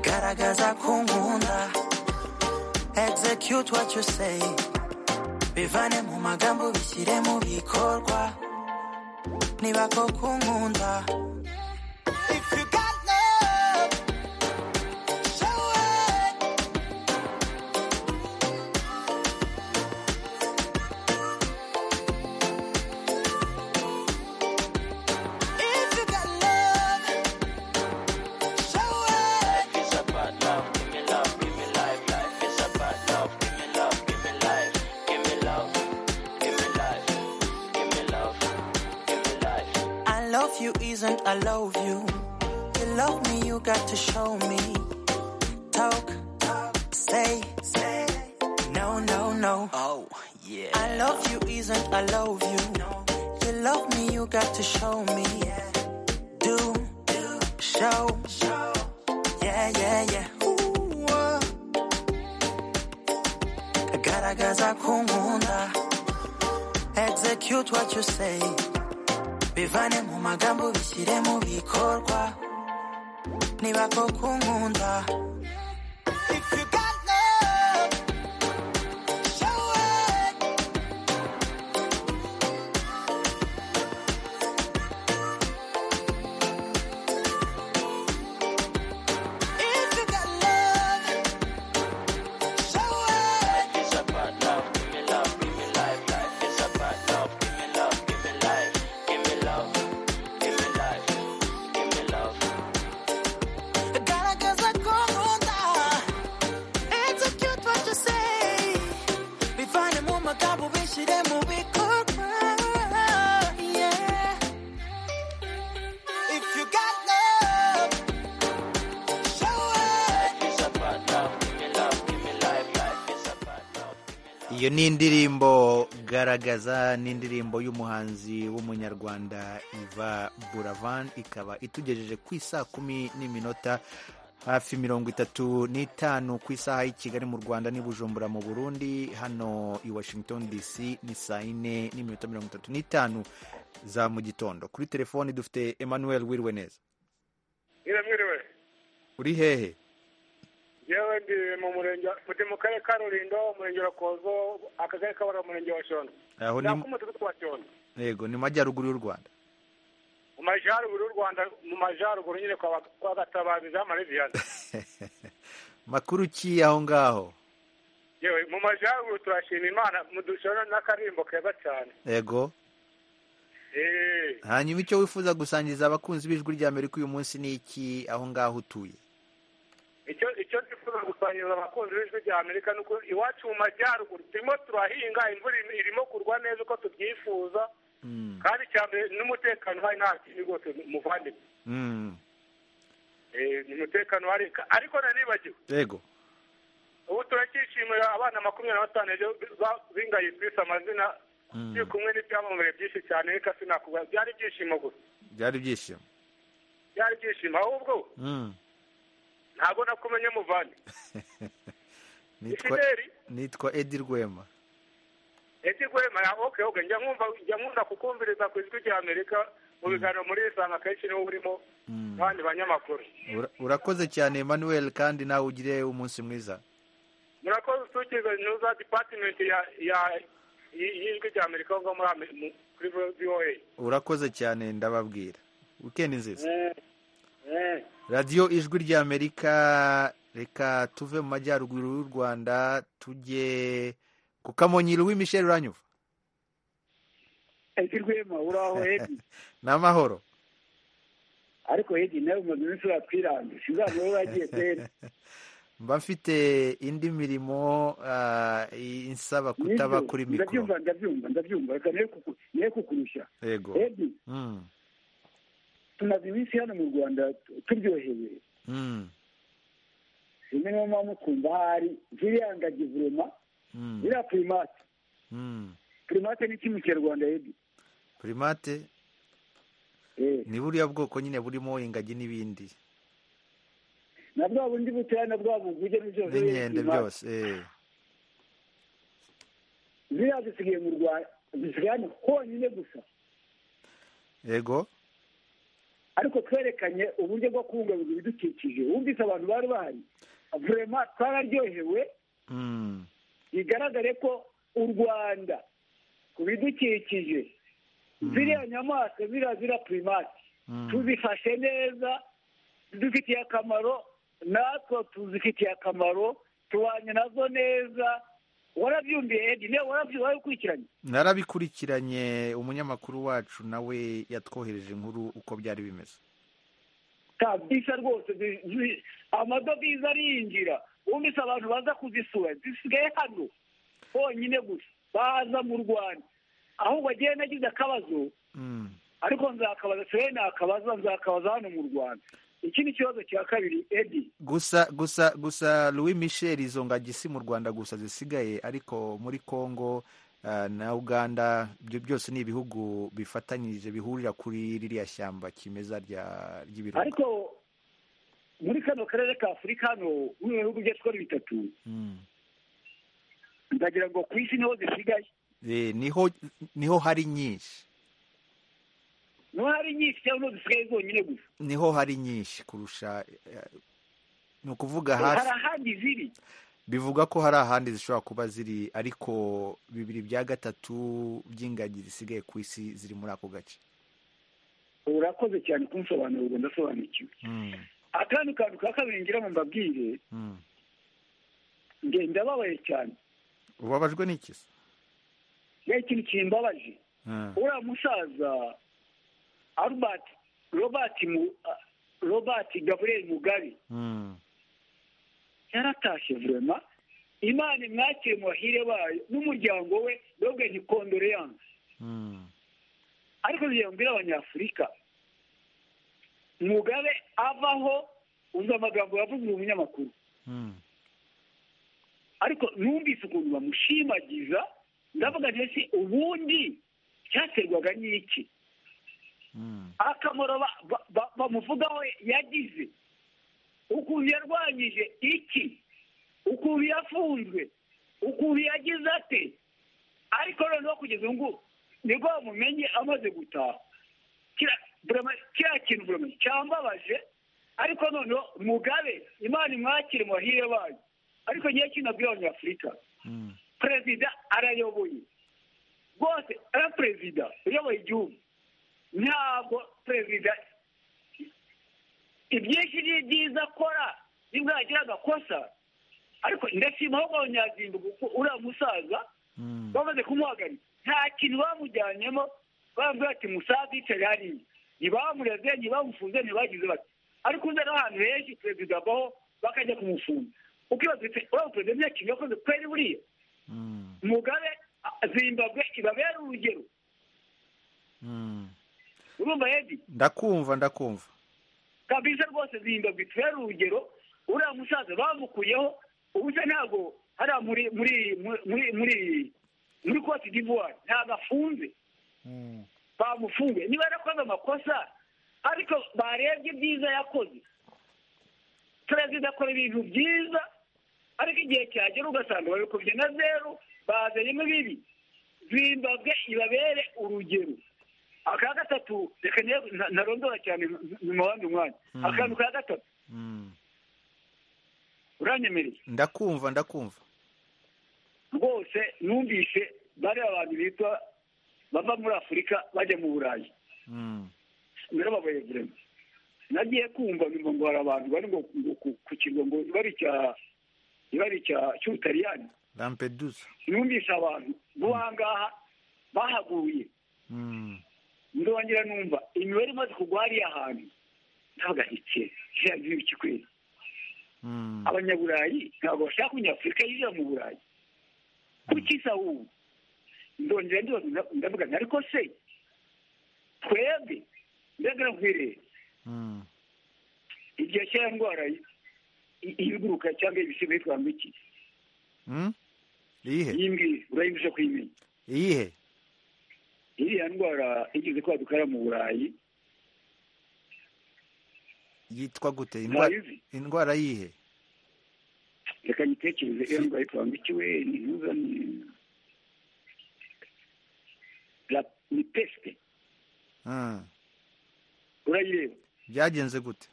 Garagaza kungunda. Execute what you say. Bivane mu magambo bishyire mu bikorwa. Niba koko unkunda. If you got love, show it. If you got love, show it. Life is about love. Give me love, give me life. Life is about love. Give me love, give me life. Give me love, give me life. Give me love, give me life. I love you isn't I love you. You love me, you got to show me. Talk, talk, say, say. No, no, no. Oh, yeah. I love you isn't I love you. You love me, you got to show me. Do, do, show, show. Yeah, yeah, yeah. Ooh, uh. Garagaza kungunda. Execute what you say. Bivane mu magambo bishyire mu bikorwa. Niba koko unkunda. If you got love, show it. iyo ni indirimbo garagaza ni indirimbo y'umuhanzi w'umunyarwanda iva buravan ikaba itugejeje ku isaa kumi n'iminota hafi mirongo itatu n'itanu ku isaha y'i kigali mu rwanda n'i bujumbura mu burundi hano i washington dc ni saa yine n'iminota mirongo itatu n'itanu za mu gitondo kuri telefoni dufite emmanuel wiriwe neza mwiriwe uri hehe yewe ndi mu murenge ndi mu karere ka rulindo umurenge wa kozo akagari kabara umurenge wa shono Aho ni- Ni ak'umudugudu wa shono yego ni mu majyaruguru y'u rwanda mu majyaruguru y'u rwanda mu majyaruguru nyine kwa kwa gatabazi za mariviyani makuru ki aho ngaho yewe mu majyaruguru turashima imana mu dushono n'akarimbo keza cyane yego eee hanyuma icyo wifuza gusangiza abakunzi b'ijwi rya amerika uyu munsi ni iki aho ngaho utuye icyo icyo twifuza gusangiriza abakunzi b'ijwi rya amerika ni uko iwacu mu majyaruguru turimo turahinga imvura irimo kurwa neza uko tubyifuza kandi icya mbere n'umutekano uhari nta kindi rwose muvandimwe Mm, Eh, ni umutekano uhari Ka- ariko nanibagiwe yego ubu turacyishimira abana makumyabiri na batanu ejo ba- bingaye twise amazina Mm, turi kumwe n'ibyamamare byinshi cyane reka sinakubwira byari ibyishimo gusa byari ibyishimo byari ibyishimo ahubwo Mm, ntabwo nakumenye muvandi nitwa Fideli. nitwa edi rwema ese kwema ya oke oke njya nkumva njya nkunda kukumviriza ku ijwi rya amerika mu biganiro muri isanga akenshi niwo burimo n'abandi banyamakuru Ura- urakoze cyane emmanuel kandi nawe ugire umunsi mwiza murakoze usukiza nuza dipatimenti ya ya y- y'ijwi rya amerika aho ngaho muri Ame- mu- kuri voa urakoze cyane ndababwira wikendi nziza radiyo ijwi rya amerika reka tuve mu majyaruguru y'u rwanda tujye ku kamonyiri w'imisheri uranyuva edi rwema uraho edi ni amahoro ariko edi nawe umaze iminsi uratwiranga sinzabona wowe wagiye kwera mba mfite indi mirimo ah, insaba kutaba Nibyo, kuri mikoro ndabyumva ndabyumva ndabyumva reka niyo kuku- niyo kukurusha yego edi Mm, tumaze iminsi hano mu rwanda tu- turyohewe mm, rimwe niyo mpamvu twumva ahari ziriya ngagi vurema mm, ziriya purimate mm. purimate ni iki mu kinyarwanda edi primate ni buriya bwoko nyine burimo ingagi n'ibindi na bwa bundi butoya na bwa buguge n'ibyose n'inkende byose eh. ziriya zisigaye mu rwanda zisigaye hano honyine gusa yego ariko twerekanye uburyo bwo kubungabunga ibidukikije wumvise abantu bari bahari vurema twararyohewe Mm, bigaragare ko u rwanda ku bidukikije ziriya nyamaswa ziriya ziriya purimati mm. tuzifashe neza zidufitiye akamaro natwe tuzifitiye akamaro tubanye nazo neza warabyumviye edi niba warabyu- warabikurikiranye narabikurikiranye umunyamakuru wacu nawe yatwohereje inkuru uko byari bimeze kabisa rwose zi- zi- amadovize arinjira wumvise abantu baza kuzisura zisigaye hano honyine gusa baza mu rwanda aho bagiye nagize akabazo Mm. ariko nzakabaza sigaye nakabaza nzakabaza hano mu rwanda iki ni ikibazo cya kabiri edi gusa gusa gusa louis michel izo ngagi si mu rwanda gusa zisigaye ariko muri congo ah, na uganda ibyo byose ni ibihugu bifatanyije bihurira kuri ririya shyamba kimeza rya- ry'ibirunga ariko muri kano karere ka afurika hano mu bihugu byacu uko ari bitatu Mm. ndagira ngo ku isi niho zisigaye Eh, niho niho hari nyinshi niho hari nyinshi cyangwa niho zisigaye zonyine gusa niho hari nyinshi kurusha eh, ni ukuvuga hari hafi ahandi ziri bivuga ko hari ahandi zishobora kuba ziri ariko bibiri bya gatatu by'ingagi zisigaye ku isi ziri muri ako gace urakoze cyane kunsobanurira ubwo ndasobanukiwe Mm, akandi kantu ka kabiri ngira ngo mbabwire mm. nge ndababaye cyane ubabajwe n'iki se ye ikintu kimbabaje Ah, uriya musaza albert robert mu robert gabriel mugabe mm, yaratashye vurema imana imwakire mu bahire bayo n'umuryango we nobwe ntikondoreyanse mm. ariko ngira mbwira abanyafurika mugabe avaho umva amagambo yavuze uyu munyamakuru Mm. ariko numvise ukuntu bamushimagiza ndavuga nti ese ubundi cyaterwaga n'iki akamaro ba- ba- ba- bamuvugaho yagize ukuntu yarwanyije iki ukuntu yafunzwe ukuntu yagize ate ariko noneho kugeza ubu ngubu nibwo bamumenye amaze gutaha Kira- burama- kiriya kintu burama- cyambabaje ariko noneho mugabe imana imwakire muhire bayo ariko ngiye kinabwira abanyafurika perezida arayoboye rwose ari perezida uyoboye igihugu ntabwo perezida ibyinshi ni byiza akora nibwo yagira agakosa ariko ndashima ahubwo abanyazimba kuko uriya musaza bamaze kumuhagarika nta kintu bamujyanyemo bambwira ati musaza yicaye hariya ntibamureze ntibamufunze ntibagize bati ariko uza n'ahantu henshi perezida avaho bakajya kumufunga ukibaza uti uriya perezida nta kintu yakoze kweri buriya mugabe a- zimbabwe ibabera urugero urumva yedi ndakumva ndakumva kabisa rwose zimbabwe itubera urugero uriya musaza bamukuyeho ubu se ntabwo hariya muri muri muri muri muri cote d'ivoire ntabwo afunze bamufunge niba yarakoze amakosa ariko barebye ibyiza yakoze perezida akora ibintu byiza ariko igihe cyagera ugasanga babikubye na zeru bazanyemo bibi zimbabwe ibabere urugero aka gatatu reka niyo- nta- ntarondora cyane mu wandi mwanya akantu ka gatatu uranyemereye ndakumva ndakumva rwose numvise bari abantu bitwa bava muri afurika bajya mu burayi narababaye vurema nagiye kumva nyuma ngo hari abantu bari ngo ngo ku- ku kirwa ngo ibari cya ibari cya cy'ubutaliyani rampedusa numvise abantu bo ahangaha bahaguye ndongera numva imibare imaze kugwa hariya hantu ntabwo ahitse ijambo ikikwezi abanyaburayi ntabwo bashaka umunyafurika yinjira mu burayi kuki se ahubwo ndongera ndibaza nda- ndavuga nti ariko se twebwe mbega nkwireba igihe cy'iyo ndwara y- i- y'ibiguruka cyangwa ibisiga yitwa ngo iki iyihe iyi ngiyi urayibije kuyimenya iyihe iriya ndwara igeze kwadukara mu burayi yitwa gute Indwa- indwara yihe reka nyitekereze iyo ndwara yitwa ngo iki we ntihuza ni La- ni pesite Mm. urayireba byagenze gute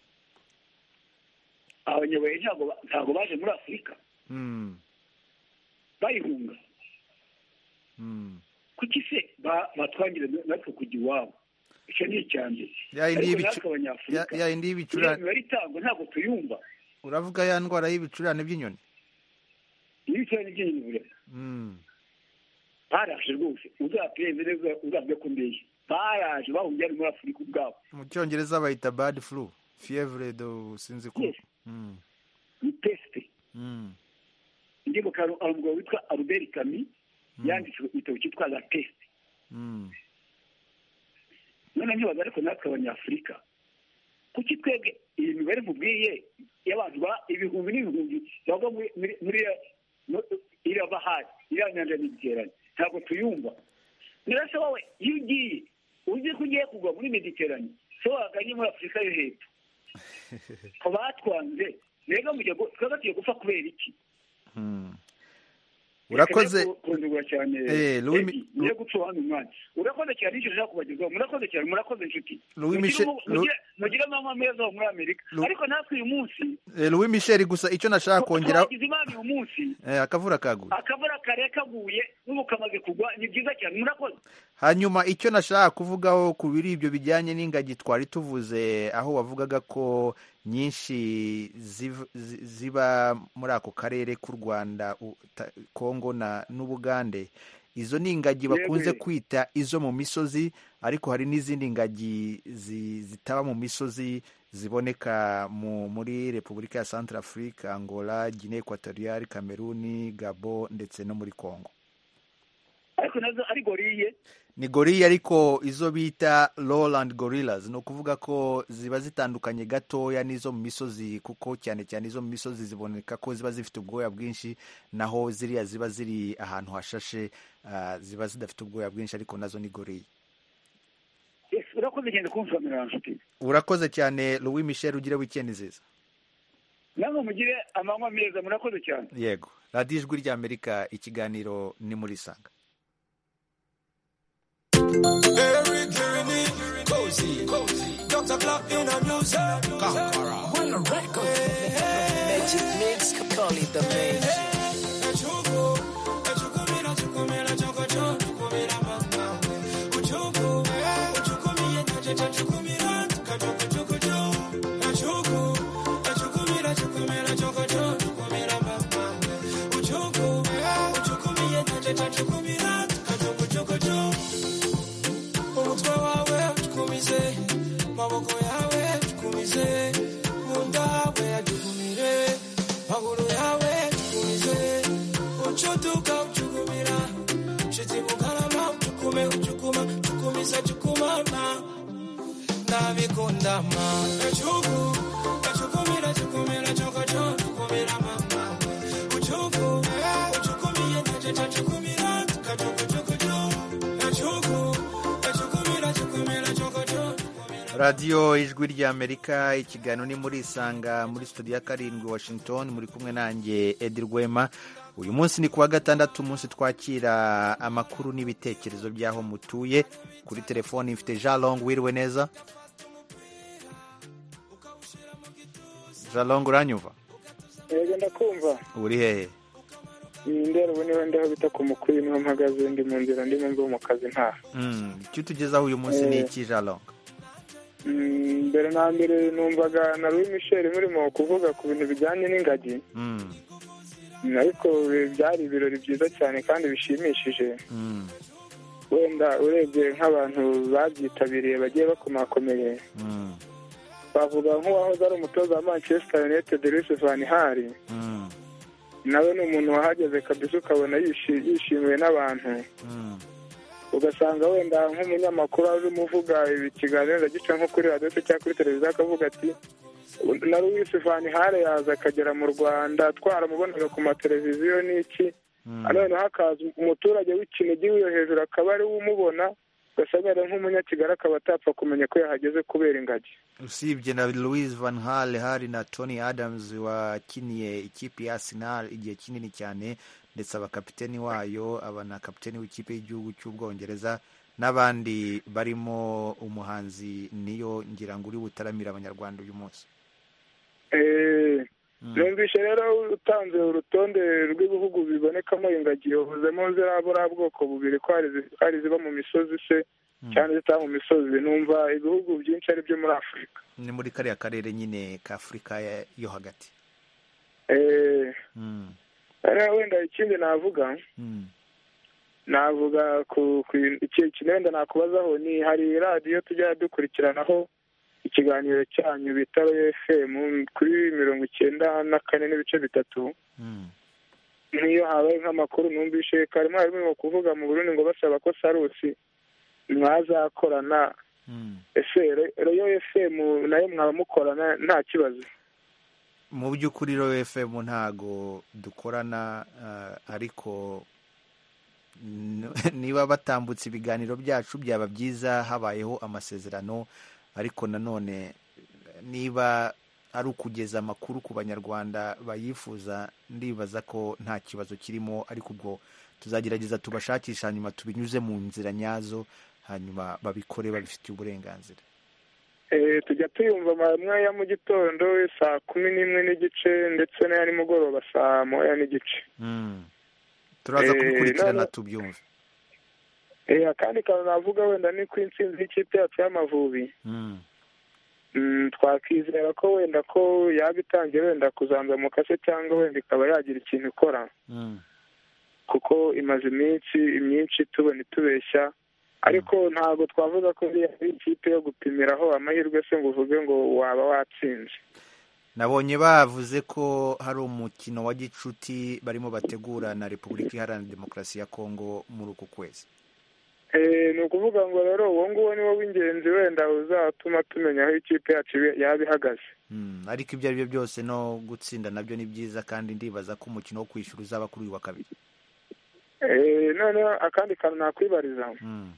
abanyabuye ntabwo ba- ntabwo baje muri afurika Mm. bayihunga Mm. kuki se ba- batwangira na- natwe kujya iwabo icyo ni icya mbere Ya yindi ariko y'ibicu- natwe abanyafurika ya- ya yindi y'ibicurane. iriya mibare itangwa ntabwo tuyumva uravuga ya ndwara y'ibicurane by'inyoni ibicurane by'inyoni burema Mm. baraje rwose uzapereze neza uzabwe ko mbeshya baraje bahungiye hano muri afurika ubwabo mu cyongereza bayita bad flu fievre do sinzi ko Mm. ni pesite Mm. ndi mu kantu hari umugabo witwa albert kami yanditse igitabo cyitwa la pesite Mm. none ntibaza ariko natwe abanyafurika kuki twebwe iyi mibare mubwiye y'abantu ba ibihumbi n'ibihumbi bava muri- muri muri ya- mu- iriya bahari iriya nyanja mediterane ntabwo tuyumva nirasa wowe iyo ugiye uzi ko ugiye kugwa muri mediterane so waganye muri afurika yo hepfo ko batwanze mbega mujya gu- twebwe tugiye gupfa kubera iki urakoze kurondogora cyane Eh, Louis Mi- Edi, niyo guca uwami umwanya urakoze cyane icyo ushaka kubagezaho murakoze cyane murakoze inshuti Louis Mugire Michel- umu- mugire- mugire amanywa meza ho muri amerika ariko natwe uyu munsi Eh, louis michel gusa icyo nashaka kongeraho twagize imana uyu munsi Eh, akavura kaguye akavura kare kaguye n'ubu kamaze kugwa ni byiza cyane murakoze hanyuma icyo nashaka kuvugaho ku biri ibyo bijyanye n'ingagi twari tuvuze aho wavugaga ko nyinshi ziv- zi- ziba muri ako karere k'u rwanda u- ta- kongo na n'ubugande izo ni ingagi Yego, bakunze yego. kwita izo mu misozi ariko hari n'izindi ngagi zi- zitaba mu misozi ziboneka mu, muri repubulika ya centre africa angola guinee equatoriale cameroon gabo ndetse no muri congo ariko nazo ari goriye ni goriya ariko izo bita Lowland gorillas ni ukuvuga ko ziba zitandukanye gatoya n'izo mu misozi kuko cyane cyane izo mu misozi ziboneka ko ziba zifite ubwoya bwinshi naho ziriya ziba ziri ahantu hashashe ah, ziba zidafite ubwoya bwinshi ariko nazo ni goriya Yes, urakoze cyane kumfamira nshuti urakoze cyane louis michel ugire wikendi nziza namwe mugire amanywa meza murakoze cyane yego radiyo ijwi ry'amerika ikiganiro ni muri sanga Every journey, cozy, cozy. Dr. Black in the music. Conqueror. When the record. Magic mix, Capelli, the main. umutwe wawe tukumize maboko yawe tukumize munda hawe yatugumire maguru yawe tukumize ucutuka ucugumira shiti bukarama ucukume ucukuma cukumisa cukumana nabikunda ma ecuku ecukumira cukumira cokoco cukumira mama ucuku ucukumiye naceta cukumira kacokocokoco ecuku radiyo ijwi ry'amerika ikiganiro ni muri isanga muri studio ya karindwi washington muri kumwe nanjye edi rwema uyu munsi ni kuwa gatandatu umunsi twakira amakuru n'ibitekerezo by'aho mutuye kuri telefoni mfite jean long wiriwe neza jean long uranyumva yego ndakumva uri hehe iyi ndera ubu niba ndaho bita ku mukuru niho mpagaze ndi mu nzira ndimo mva mu kazi nta Mm, icyo utugezaho uyu munsi ni iki jean long Mm, mbere na mbere numvaga na Louis Michel murimo kuvuga ku bintu bijyanye n'ingagi Mm, Mm, ariko byari ibirori byiza cyane kandi bishimishije mm, wenda urebye nk'abantu babyitabiriye bagiye bakomakomeye mm, bavuga nk'uwahoze ari umutoza wa manchester united Louis van Gaal mm, nawe ni umuntu wahageze kabisa ukabona yishi- yishimiwe n'abantu mm, ugasanga wenda nk'umunyamakuru aje umuvuga ibi kiganiro agica nko kuri radiyo se cyangwa kuri televiziyo akavuga ati na Louis van Gaal yaza akagera mu Rwanda twaramubonaga ku mateleviziyo n'iki noneho hakaza umuturage w'ikinigi wiyo hejuru akaba ari we umubona ugasanga yari nk'umunyakigali akaba atapfa kumenya ko yahageze kubera ingagi usibye na louise van hal hari na tony adams wakiniye ikipe ya arsenal igihe kinini cyane ndetse abakapiteni wayo aba na kapiteni w'ikipe y'igihugu cy'ubwongereza n'abandi barimo umuhanzi niyo ngira ngo uri butaramira abanyarwanda uyu munsi Eh, numvise rero utanze urutonde rw'ibihugu bibonekamo ingagi yavuzemo ziriya buriya bwoko bubiri ko hari izi- hari iziba mu misozi se cyane zitaba mu misozi numva ibihugu byinshi ari byo muri afurika ni muri kariya karere nyine ka afurika ya- yo hagati Eh, Mm, rero wenda ikindi navuga mm, navuga ku ku iki- iki wenda nakubazaho ni hari radiyo tujya dukurikiranaho ikiganiro cyanyu bita fm kuri mirongo icyenda na kane n'ibice bitatu mm, n'iyo habaye nk'amakuru numvishe karimo harimo kuvuga mu Burundi ngo basaba ko sarusi mwazakorana mm. ese Re- reyo fm nayo mwaba mukorana nta kibazo mu by'ukuri rero fm ntago dukorana ah, ariko n- niba batambutse ibiganiro byacu byaba byiza habayeho amasezerano ariko nanone niba ari ukugeza amakuru ku banyarwanda bayifuza ndibaza ko nta kibazo kirimo ariko ubwo tuzagerageza tubashakisha hanyuma tubinyuze mu nzira nyazo hanyuma babikore babifitiye uburenganzira Eh, tujya tuyumva amwe ya mu gitondo saa kumi n'imwe n'igice ndetse n'aya nimugoroba saa moya n'igice Mm. turaza Eh, kubikurikirana none- tubyumve Eh, akandi kantu navuga wenda ni ko intsinzi y'ikipe yacu y'amavubi Mm. Mm, twakwizera ko wenda ko yaba itangiye wenda kuzanzamuka se cyangwa wenda ikaba yagira ikintu ikora Mm. kuko imaze iminsi myinshi tubona itubeshya ariko ntabwo twavuga ko ari ari ikipe yo gupimiraho amahirwe se ngo uvuge ngo waba watsinze nabonye bavuze ko hari umukino wa gicuti barimo bategura na repubulika iharanira demokarasi ya kongo muri uku kwezi Eh, ni ukuvuga ngo rero uwo nguwo niwo w'ingenzi wenda uzatuma tumenya aho ikipe yacu ibe- yaba ihagaze Mm, ariko ibyo ari byo byose no gutsinda nabyo ni byiza kandi ndibaza ko umukino wo kwishyura uzaba kuri uyu wa kabiri Eh, noneho akandi kantu nakwibariza Mm.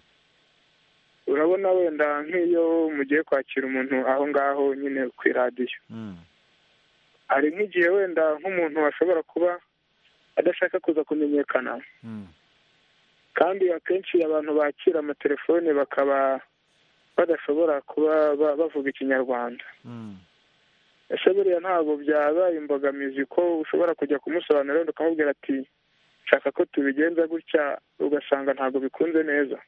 urabona wenda nk'iyo mugiye kwakira umuntu aho ngaho nyine ku iradiyo Mm. hari nk'igihe wenda nk'umuntu ashobora kuba adashaka kuza kumenyekana kandi akenshi abantu bakira amatelefone bakaba badashobora kuba ba- bavuga ikinyarwanda ese buriya ntabwo byaba imbogamizi ko ushobora kujya kumusobanurira wenda ukamubwira ati shaka ko tubigenza gutya ugasanga ntabwo bikunze neza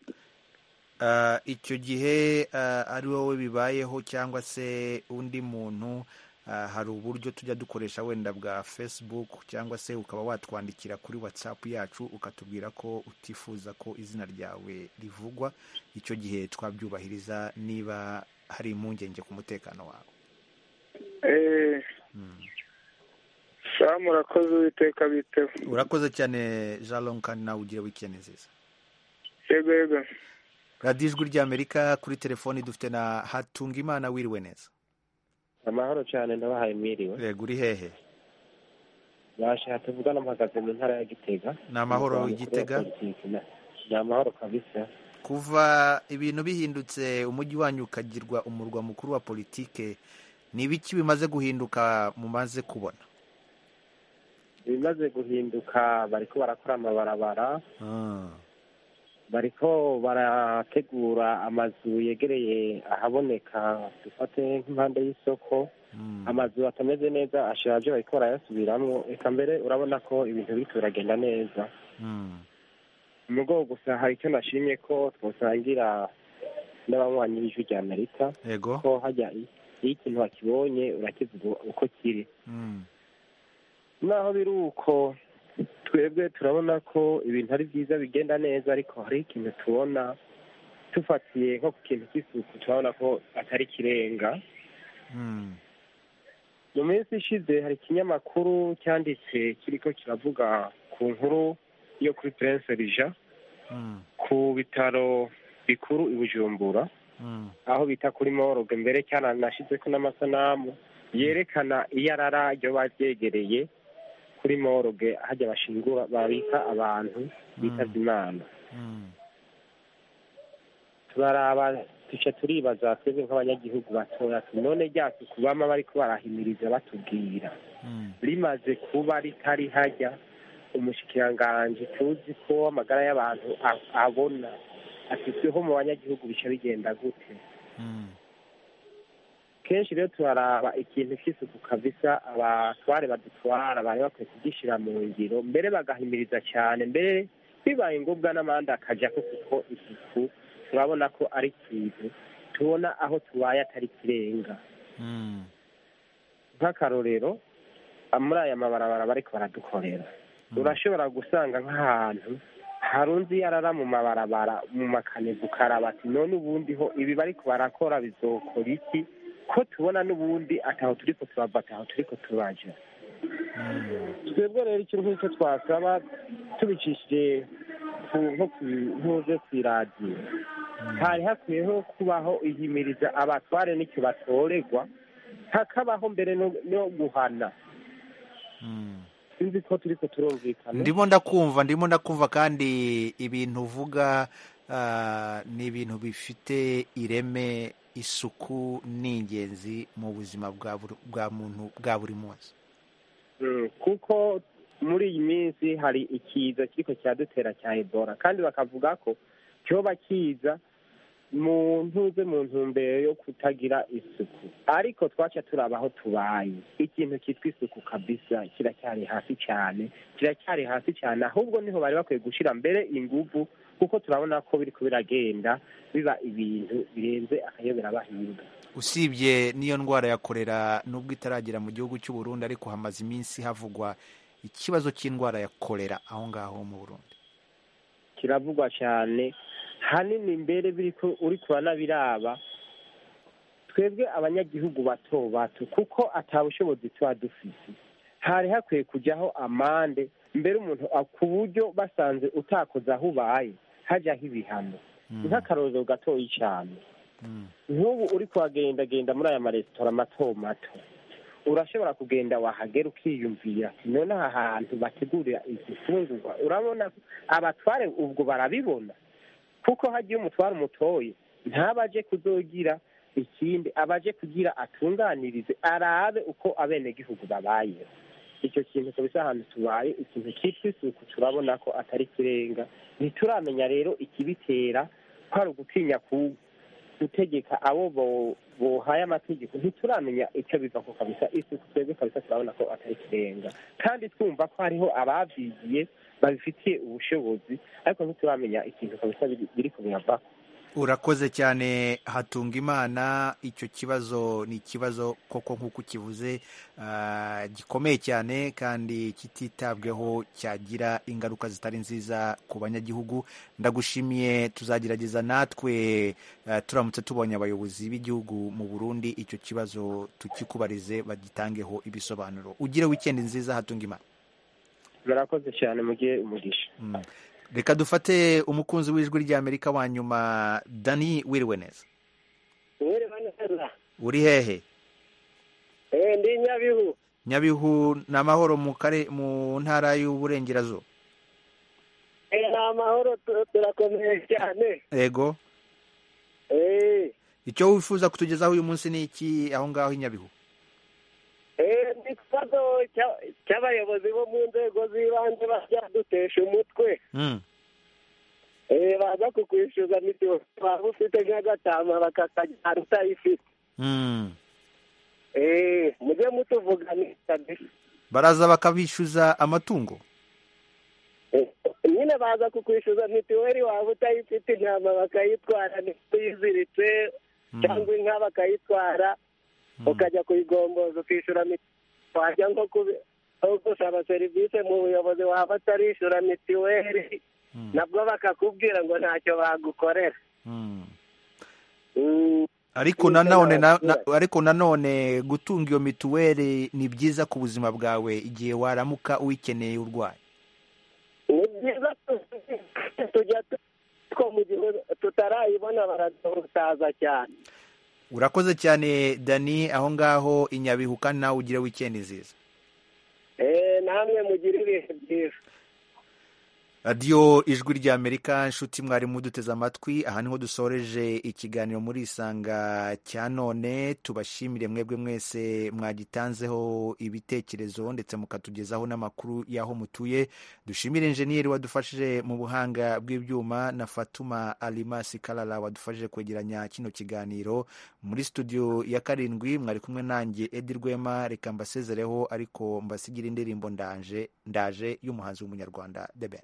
Ah, icyo gihe ah, ari wowe bibayeho cyangwa se undi muntu ah, hari uburyo tujya dukoresha wenda bwa facebook cyangwa se ukaba watwandikira kuri whatsapp yacu ukatubwira ko utifuza ko izina ryawe rivugwa icyo gihe twabyubahiriza niba hari impungenge ku mutekano wawe Eh, samu urakoze uwiteka biteho urakoze cyane jalon kandi nawe ugire wikendi nziza yego yego radiyo ijwi ry'amerika kuri telefoni dufite na hatungimana wiriwe neza amahoro cyane ndabahaye mwiriwe yego uri hehe bashatse tuvugana mpagaze mu ntara ya gitega Ni amahoro Umugabo mukuru wa Gitega? politiki na- ni amahoro kabisa kuva ibintu bihindutse umujyi wanyu ukagirwa umurwa mukuru wa politike ni ibiki bimaze guhinduka mumaze kubona ibimaze guhinduka bariko barakora amabarabara bariko barategura amazu yegereye ahaboneka dufate nk'impande y'isoko amazu atameze neza ashaje bariko barayasubiramwo eka mbere urabona ko ibintu biriko biragenda neza umugongo gusa hari icyo nashimye ko twasangira n'abanywanyi b'ijwi rya amerika yego ko hajya i- iyo ikintu wakibonye urakivuga uko kiri naho biri uko twebwe turabona ko ibintu ari byiza bigenda neza ariko hari ikintu tubona tufatiye nko ku kintu cy'isuku turabona ko atari kirenga mu minsi ishize hari ikinyamakuru cyanditse kiriko kiravuga ku nkuru yo kuri prince Rija ku bitaro bikuru i bujumbura aho bita kuri moroge mbere cyaranashyizeko n'amasanamu yerekana iyarara ryo baryegereye kuri moroge hajya bashingura babika abantu bitavye imana turaraba duca turibaza twebwe nk'abanyagihugu batoya ati none rya suku bama bariko barahimiriza batubwira rimaze kuba ritari hajya umushikiranganji tuzi ko amagara y'abantu a- abona afiteho mu banyagihugu bica bigenda gute kenshi rero turaraba ikintu cy'isuku kabisa abatware badutwara bari bakwiye kugishyira mu ngiro mbere bagahimiriza cyane mbere bibaye ngombwa n'amande akajya ko kuko isuku turabona ko ari ikintu tubona aho tubaye atari kirenga nk'akarorero muri aya mabarabara bariko baradukorera urashobora gusanga nk'ahantu harunze iyarara mu mabarabara mu makanevu ukaraba ati none ubundi ho ibi bariko barakora bizokora iki ko tubona n'ubundi ataho turiko turava ataho turiko turaja twebwe rero ikintu nk'icyo twasaba tubicishije ku nko ku ntuze ku iradiyo hari hakwiyeho kubaho ihimiriza abatware n'icyo batoregwa hakabaho mbere no no guhana sinzi ko turiko turumvikana ndimo ndakumva ndimo ndakumva kandi ibintu uvuga ah, ni ibintu bifite ireme isuku ni ingenzi mu buzima bwa buri- bwa muntu bwa buri munsi Mm, kuko muri iyi minsi hari ikiza kiriko kiradutera cya ebola kandi bakavuga ko cyoba kiza mu ntuze mu ntumbero yo kutagira isuku ariko twaca turaba aho tubaye ikintu cyitwa isuku kabisa kiracyari hasi cyane kiracyari hasi cyane ahubwo niho bari bakwiye gushyira mbere ingufu kuko turabona ko biriko biragenda biba ibintu birenze akayobera bahinga usibye n'iyo ndwara ya korera nubwo itaragera mu gihugu cy'u Burundi ariko hamaze iminsi havugwa ikibazo cy'indwara ya korera aho ngaho mu Burundi kiravugwa cyane hanini mbere biriko uri kuranabiraba twebwe abanyagihugu bato bato kuko atabushobozi tuba dufite hari hakwiye kujyaho amande mbere umuntu a- ku buryo basanze utakoze aho ubaye hajyaho ibihano nk'akarorero gatoya cyane nk'ubu uri kuhagendagenda muri aya maresitora mato mato urashobora kugenda wahagera ukiyumvira ati none aha hantu bategurira izi fungurwa urabona ko abatware ubwo barabibona kuko hagiye umutware umutoye ntabaje kuzogira ikindi abaje kugira atunganirize arabe uko abenegihugu babayeho icyo kintu kabisa ahantu tubaye ikintu cyitwa isuku turabona ko atari kirenga ntituramenya rero ikibitera ko ari ugutinya ku- gutegeka abo bo- bohaye amategeko ntituramenya icyo biva ko kabisa isuku twebwe kabisa turabona ko atari kirenga kandi twumva ko hariho ababyigiye babifitiye ubushobozi ariko ntituramenya ikintu kabisa biri- biri kubivako urakoze cyane hatunga imana icyo kibazo ni ikibazo koko nk'uko ukivuze ah, gikomeye cyane kandi kititabweho cyagira ingaruka zitari nziza ku banyagihugu ndagushimiye tuzagerageza natwe ah, turamutse tubonye abayobozi b'igihugu mu burundi icyo kibazo tukikubarize bagitangeho ibisobanuro ugire wikendi nziza hatunga imana murakoze cyane mugihe umugisha reka dufate umukunzi w'ijwi ry'amerika wa nyuma dani wiriwe neza uri hehe Eh, ndi nyabihu nyabihu ni amahoro mu kare mu ntara y'uburengerazuba Eh, ni amahoro tu- turakomeye cyane yego Eh, icyo wifuza kutugezaho uyu munsi ni iki aho ngaho i nyabihu eh, ni ikibazo cya- cy'abayobozi bo mu nzego z'ibanze babyadutesha umutwe Mm. Eh, baza kukwishyuza mitiyo waba ufite nk'agatama bakakajyana utayifite Mm. Eh, mujye mutuvuganisha baraza bakabishyuza amatungo nyine baza kukwishyuza mitiweli waba utayifite intama bakayitwara ntiyiziritse cyangwa inka bakayitwara ukajya kuyigomboza ukishyura mitiweli wajya nko kubi- nko gusaba serivisi mu buyobozi waba utarishyura mitiweli nabwo bakakubwira ngo ntacyo bagukorera ariko nanone na- na- ariko nanone gutunga iyo mituweli ni byiza ku buzima bwawe igihe waramuka uyikeneye urwaye ni byiza tu- tujya tu- two mu gihe tutarayibona baradutaza cyane urakoze cyane dani aho ngaho i nyabihu kandi nawe ugire wikendi nziza Eh, namwe mugire ibihe byiza radiyo ijwi ry'amerika inshuti mwari muduteze amatwi aha niho dusoreje ikiganiro muri isanga cya none tubashimire mwebwe mwese mwagitanzeho ibitekerezo ndetse mukatugezaho n'amakuru y'aho mutuye dushimire injeniyeri wadufashije mu buhanga bw'ibyuma na fatuma alimasi karara wadufashije kwegeranya kino kiganiro muri studio ya karindwi mwari kumwe nanjye edi rwema reka mbasezereho ariko mbasigire indirimbo ndanje ndaje y'umuhanzi w'umunyarwanda deben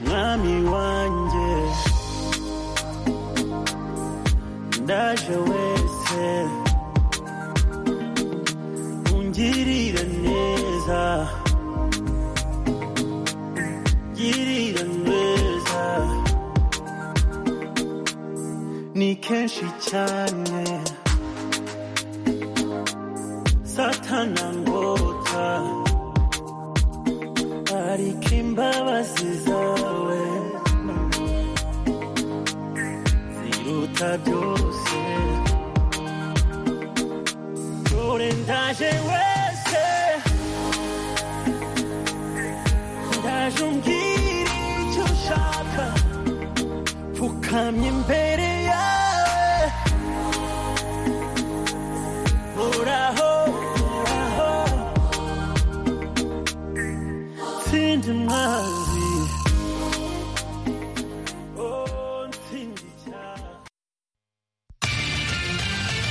mwami wanjye ndaje wese ungirira neza girira neza ni kenshi cyane satana ngota ariko imbabazi zawe ziruta byose dore ndaje wese ndaje umbwira icyo ushaka pfukamye imbere